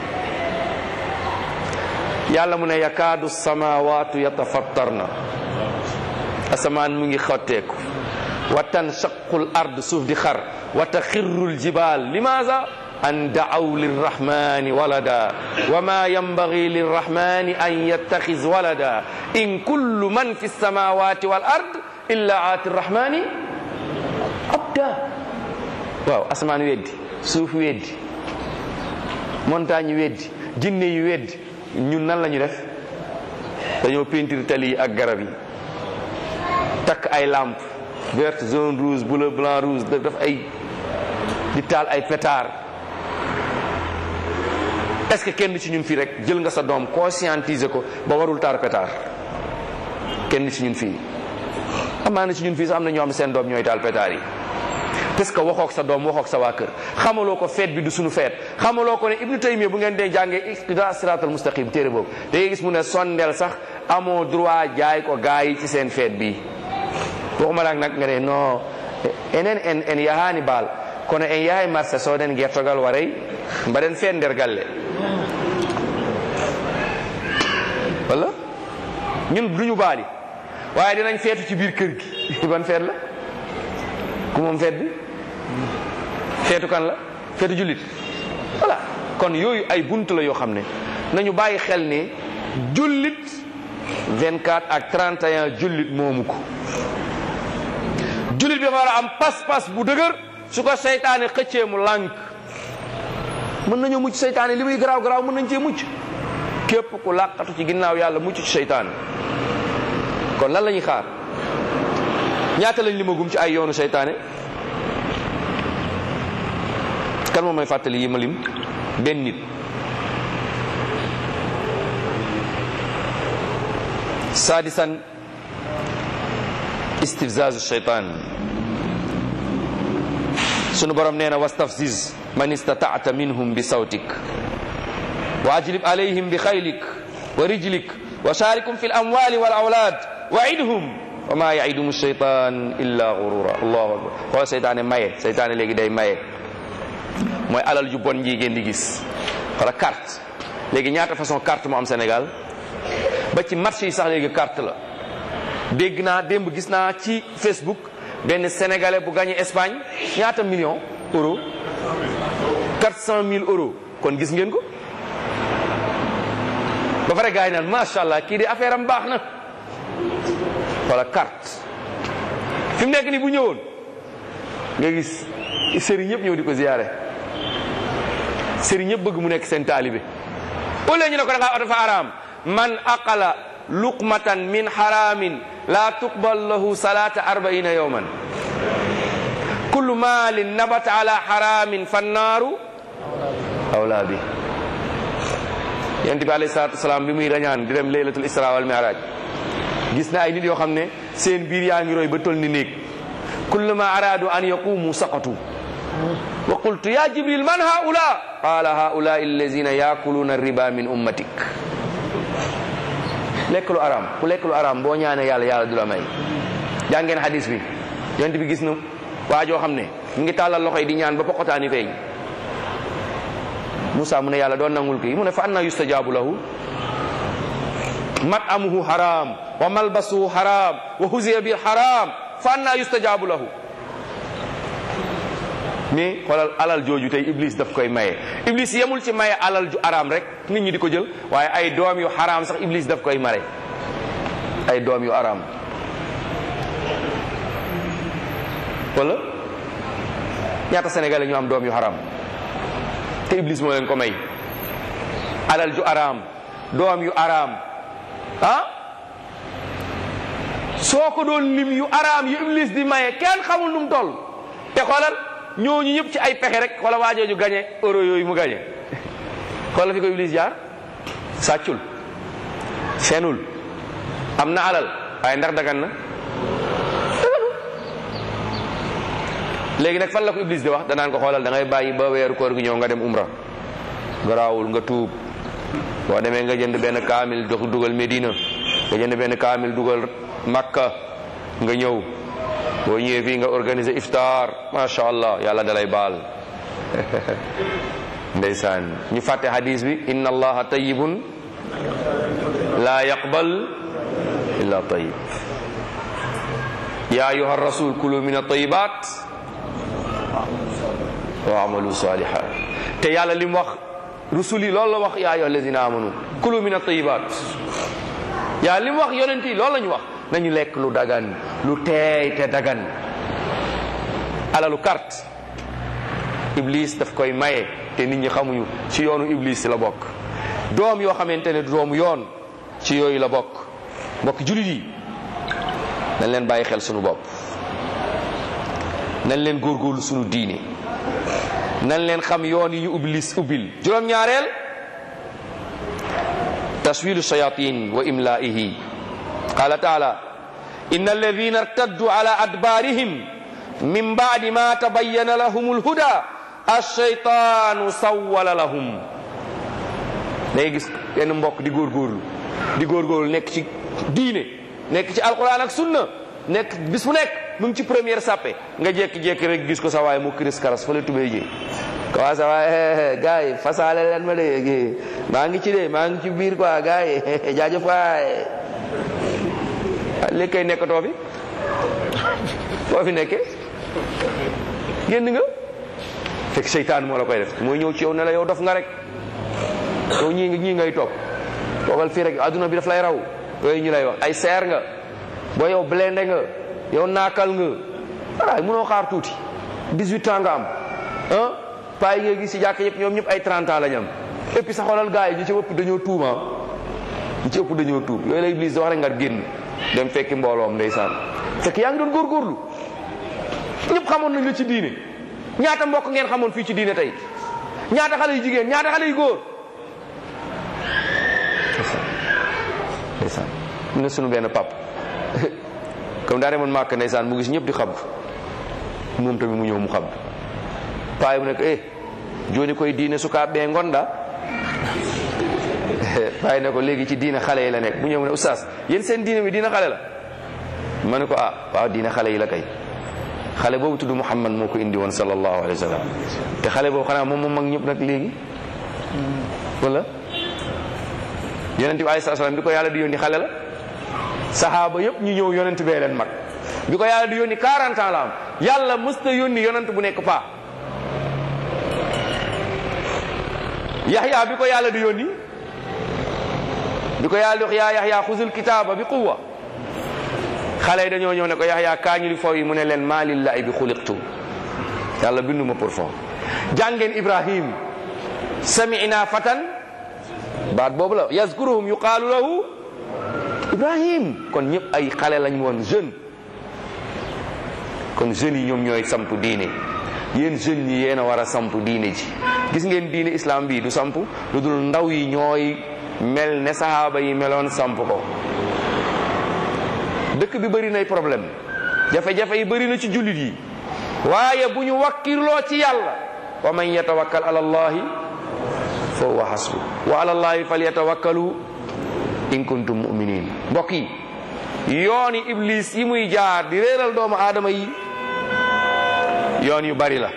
Speaker 2: yàlla mu ne yakaadu samawaatu yatafattarna asamaan mu ngi xotteeku wa tanshaqu l ard suuf di xar wa taxirru l jibaal limaza an daaw lirrahmani walada wa ma yanbagi lirrahmani an yattaxiz walada in kullu man fi lsamawati wal ard illa aati rrahmani abda waaw asamaan weddi suuf weddi montagne weddi jinne yi weddi ñun nan la ñu def dañoo peinture tali yi ak garab yi takk ay lampe verte jaune rouge bleu blanc rouge def ay di taal ay pétard est-ce que kenn ci ñun fii rek jël nga sa doom conscientiser ko ba warul taal pétard kenn ci ñun fii amaana ci ñun fii sax am na ñoo xam ne seen doom ñooy taal pétard yi parce que waxook sa doom waxook sa waa kër xamaloo ko feet bi du suñu feet xamaloo ko ne ibnu taymiya bu ngeen dee jàngee iqtida siratal mustaqim téere boobu da ngay gis mu ne sondeel sax amoo droit jaay ko gaa yi ci seen feet bi waxuma laak nag nga ne non enen en en yahani baal kono en yahay marché soden gertogal waray mbaɗen feet nder galle walla ñun duñu baali waaye dinañ feetu ci biir kër gi ban feet la ku moom feet bi feetu kan la feetu jullit voilà kon yooyu ay bunt la yoo xam ne nañu bàyyi xel ne jullit 24 ak 31 jullit moomu ko jullit bi dafa war a am pas-pas bu dëgër su ko seytaane xëccee mu lànk mën nañoo mucc seytaane li muy garaaw garaaw mën nañ cee mucc képp ku làqatu ci ginnaaw yàlla mucc ci seytaane kon lan la ñuy xaar ñaata lañ limagum ci ay yoonu seytaane kan moom may fàttali yi ma lim benn nit saadisan istifzaazu seytaan sunu borom nee na wastafziz man istataata minhum bi sawtik wa ajlib alayhim bi xaylik wa rijlik wa sharikum fi lamwali wal awlad wa idhum wa ma yaidumu shaytan illa gurura allahu akbar xool seytaane maye seytaane léegi day maye mooy alal ju bon ji ngeen di gis wala carte léegi ñaata façon carte moo am Sénégal ba ci marché yi sax léegi carte la dégg naa démb gis naa ci Facebook benn sénégalais bu gagné Espagne ñaata million euro 400 000 euros kon gis ngeen ko ba pare gars yi naan macha allah kii di affaire am baax na wala carte fi mu nekk nii bu ñëwoon nga gis sëriñ ñëpp ñëw di ko ziyaare sëriñ ñëpp bëgg mu nekk seen taalibe au lieu ñu ne ko da ngaa dafa araam man aqala luqmatan min haramin la tuqbal lahu salata arbaina yawman kullu malin nabata ala haramin fannaaru awla bi yonent bi alayhi salatu wasalaam bi muy rañaan di dem laylatul isra wal mi'raj gis na ay nit yoo xam ne seen biir yaa ngi roy ba toll ni néeg kullama aradu an yaqumu saqatu wa qultu ya jibril man haula qala haula allazina yakuluna riba min ummatik lekk lu araam ku lekk lu araam boo ñaanee yàlla yàlla du la may jàngeen hadis bi yonent bi gis na waa joo xam ne mu ngi tàllal loxo yi di ñaan ba poqotaani feeñ Moussa mu ne yàlla doon nangul kii mu ne fa anna yustajabu lahu mat'amuhu haram wa malbasuhu haram wa huziya bil haram fa anna yustajabu lahu mais xoolal alal jooju tey iblis daf koy maye iblis yemul ci maye alal ju araam rek nit ñi di ko jël waaye ay doom yu haram sax iblis daf koy mare ay doom yu araam wala ñaata sénégalais ñu am doom yu haram te iblis moo leen ko may alal ju araam doom yu araam ah soo ko doon lim yu araam yu iblis di maye kenn xamul nu mu toll te xoolal ñooñu ñëpp ci ay pexe rek xoolal waajooju gañe euro yooyu mu gañe xoolal fi ko iblis jaar sàccul fenul am na alal waaye ndax dagan na léegi nag fan la ko iblis di wax danaan ko xoolal da ngay bàyyi ba weeru koor gi ñëw nga dem umra garaawul nga tuub boo demee nga jënd benn kaamil dox dugal Medina nga jënd benn kaamil dugal Makka nga ñëw boo ñëwee fii nga organiser iftar macha allah yàlla dalay baal ndeysaan ñu fàtte hadis bi inna allaha tayyibun la yaqbal illa tayyib ya ayuha rasul kulu min at-tayyibat wa amalu salihat te yàlla li mu wax rusul yi loolu la wax yaa ayyuha alladina amanu kulu min at-tayyibat yaa li mu wax yonent yi loolu la ñu wax nañu lekk lu dagan lu teey te dagan alalu carte iblis daf koy maye te nit ñi xamuñu ci yoonu iblis la bokk doom yoo xamante ne doomu yoon ci yooyu la bokk mbokk julit yi nañ leen bàyyi xel sunu bopp nañ leen góorgóorlu sunu diine nañ leen xam yoon yi ñu iblis ubbil juróom-ñaareel taswilu shayatin wa imlaihi qala taala inna alladina irtaddu ala adbarihim min ba'di ma tabayyana lahum alhuda ash-shaytanu sawwala lahum day gis benn mbokk di góorgóorlu di góorgóorlu nekk ci diine nekk ci alquran ak sunna nekk bis bu nekk mu ngi ci première sàppe nga jékki-jékki rek gis ko sa waaye mu kiris karas fa la tubéy ji quoi sa waaye gars yi fasaale leen ma de maa ngi ci de maa ngi ci biir quoi gars yi jaajëf waay léegi kay nekkatoo fi foo fi nekke génn nga fekk seytaan moo la koy def mooy ñëw ci yow ne la yow dof nga rek yow ñii ñii ngay toog toogal fii rek adduna bi daf lay raw yooyu ñu lay wax ay seer nga boo yow blende nga yow naakal nga waraay mënoo xaar tuuti 18 ans nga am ah paa yi nga gis si jàkk yëpp ñoom ñëpp ay 30 ans la ñu am et puis sa xoolal gars yi ñu ci ëpp dañoo tuub ah ñu ci ëpp dañoo tuub yooyu la Iblis di wax rek nga génn dem fekki mbooloom ndeysaan fekk yaa ngi doon góorgóorlu ñëpp xamoon nañ la ci diine ñaata mbokk ngeen xamoon fii ci diine tey ñaata xale yu jigéen ñaata xale yu góor ndeysaan mu ne sunu benn pap comme daa demoon màkk ndeysaan mu gis ñëpp di xab moom tamit mu ñëw mu xab paay mu nekk eh joni koy diine sukaa ɓe gonda paay ne ko léegi ci diine xale yi la nekk mu ñëw mu ne oustaz yéen seen diine bi diine xale la ma ne ko ah waaw diine xale yi la kay xale boobu tudd Muhammad moo ko indi woon sallallahu alayhi wa sallam te xale boobu xanaa moom moom mag ñëpp nag léegi wala yonent bi alayhi salaam bi ko yàlla di yónni xale la saxaaba yëpp ñu ñëw yonent bee leen mag bi ko yàlla di yónni 40 ans la am yàlla mësta yónni yonent bu nekk paa yaxya bi ko yàlla di yónni bi ko yàlla di wax yaa yaxya xuzul kitaaba bi quwwa xale yi dañoo ñëw ne ko yaxya kaañu li foofu yi mu ne leen maa lillahi bi xuliqtu yàlla binduma pour foofu jàngeen ibrahim sami'na fatan baat boobu la yazkuruhum yuqaalu lahu ibrahim kon ñëpp ay xale lañ woon jeune kon jeunes yi ñoom ñooy samp diine yéen jeunes yi yéen a war a samp diine ji gis ngeen diine islam bi du samp lu dul ndaw yi ñooy mel ne sahaaba yi meloon samp ko dëkk bi bëri nay problème jafe-jafe yi bëri na ci jullit yi waaye bu ñu wakkirloo ci yàlla wa man yatawakkal ala allahi fa huwa hasbu wa ala allahi falyatawakkalu in kuntum muminin mbokk yi yooni iblis yi muy jaar di réeral doomu aadama yi yoon yu bari la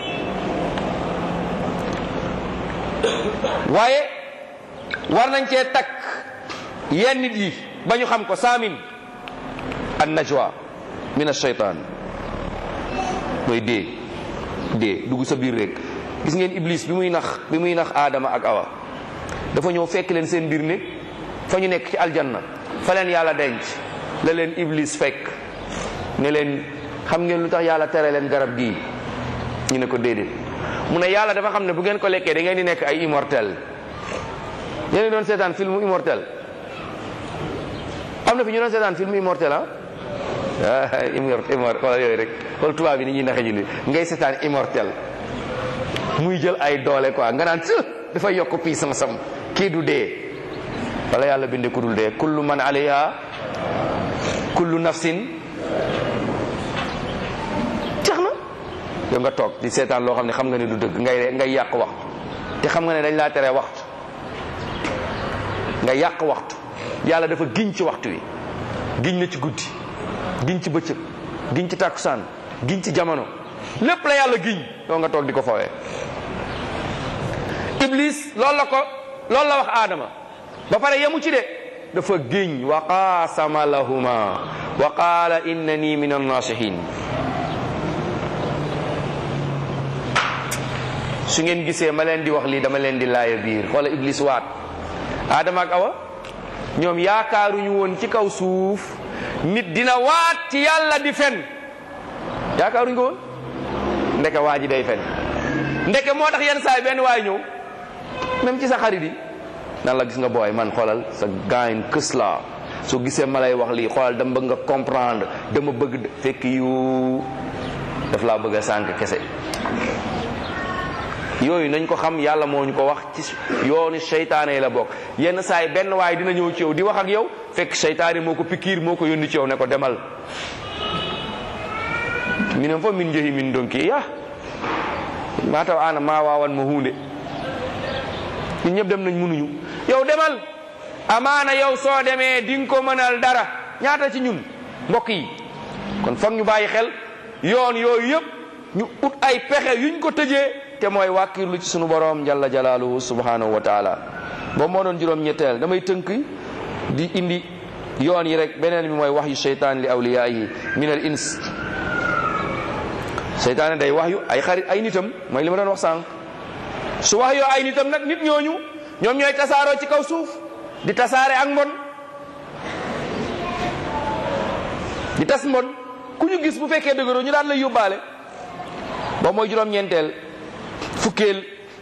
Speaker 2: waaye war nañ cee takk yenn nit yi ba ñu xam ko saamin an najwa min ashaytan mooy dee dee dugg sa biir rek gis ngeen iblis bi muy nax bi muy nax aadama ak awa dafa ñëw fekk leen seen biir ne fa ñu nekk ci aljanna fa leen yàlla denc la leen iblis fekk ne leen xam ngeen lu tax yàlla tere leen garab gii ñu ne ko déedéet mu ne yàlla dafa xam ne bu ngeen ko lekkee da ngeen di nekk ay immortel yéen doon seetaan film immortel am na fi ñu doon seetaan film immortel ah ah immortel xoolal yooyu rek xool tubaab bi ni ñuy naxe julli ngay seetaan immortel muy jël ay doole quoi nga naan dafa yokk puissance am kii du dee wala yàlla binde ku dul dee kullu man alayha kullu nafsin jeex na yow nga toog di seetaan loo xam ne xam nga ne du dëgg ngay ngay yàq waxtu te xam nga ne dañ laa tere waxtu nga yàq waxtu yàlla dafa giñ ci waxtu wi giñ na ci guddi giñ ci bëccëg giñ ci tàkkusaan giñ ci jamono lépp la yàlla giñ yow nga toog di ko fawee iblis loolu la ko loolu la wax aadama ba pare yemu ci de dafa giñ wa qaasama lahuma wa qaala innani min annasihin su ngeen gisee ma leen di wax lii dama leen di laaya biir xoola iblis waat aadama ak awa ñoom yaakaaruñu woon ci kaw suuf nit dina waat ci yàlla di fen yaakaaruñu ko woon ndeke waa ji day fen ndeke moo tax yenn saay benn waay ñëw même ci sa xarit yi nan la gis nga booy man xoolal sa gaañ kës la soo gisee ma lay wax lii xoolal dama bëgg nga comprendre dama bëgg fekk yu daf laa bëgg a sànq kese yooyu nañ ko xam yàlla moo ñu ko wax ci yoonu seytaane yi la bokk yenn saa yi benn waay dina ñëw ci yow di wax ak yow fekk seytaane moo ko pikiir moo ko yónni ci yow ne ko demal minen fof min jehi min donki ya mataw ana ma wawan mo hunde ñun ñëpp dem nañ mënuñu yow demal amaana yow soo demee di nga ko mënal dara ñaata ci ñun mbokk yi kon foog ñu bàyyi xel yoon yooyu yëpp ñu ut ay pexe yuñ ko tëjee te mooy wàkkirlu ci sunu borom jalla jalaaluhu subhanahu wa taala boobu moo doon juróom ñetteel damay tënk di indi yoon yi rek beneen bi mooy wax yu seytaan li awliyaayi min al ins seytaane day wax yu ay xarit ay nitam mooy li ma doon wax sànq su wax yoo ay nitam nag nit ñooñu ñoom ñooy tasaaroo ci kaw suuf di tasaare ak mbon di tas mbon ku ñu gis bu fekkee dëgëroo ñu daan lay yóbbaale boobu mooy juróom-ñeenteel fukkeel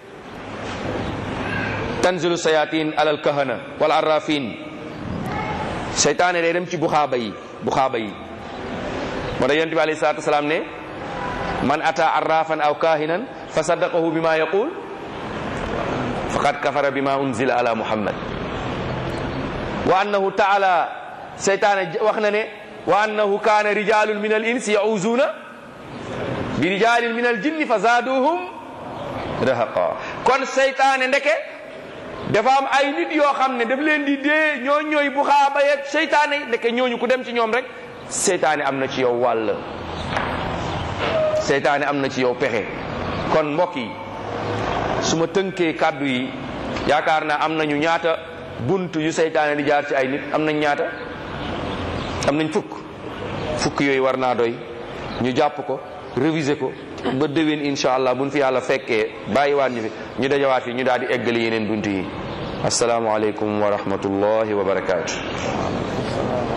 Speaker 2: tanzilu sayatin alal kahana wal arrafin seytaane day dem ci buxaaba yi buxaaba yi moo tax yonent bi alayhi salaatu wasalaam ne man ata arrafan aw kahinan fa saddaqahu bima yaqul faqad kafara bima unzila ala muhammad wa annahu taala seytaane wax na ne wa annahu kaana rijalun min al insi yauzuna bi rijalin min al jinni fa zaaduhum rahaqa kon seytaane ndeke dafa am ay nit yoo xam ne daf leen di dee ñoo ñooy bu xaaba yeeg seytaane ndeke ñooñu ku dem ci ñoom rek seytaane am na ci yow wàll seytaane am na ci yow pexe kon mbokk yi su ma tënkee kàddu yi yaakaar naa am nañu ñaata bunt yu seytaane di jaar ci ay nit am nañ ñaata am nañ fukk fukk yooyu war naa doy ñu jàpp ko réviser ko ba déwén incha allah buñ fi yàlla fekkee bàyyiwaat ñu fi ñu dajawaat fi ñu daal di eggali yeneen bunt yi asalaamualeykum wa rahmatullahi wa barakaatu.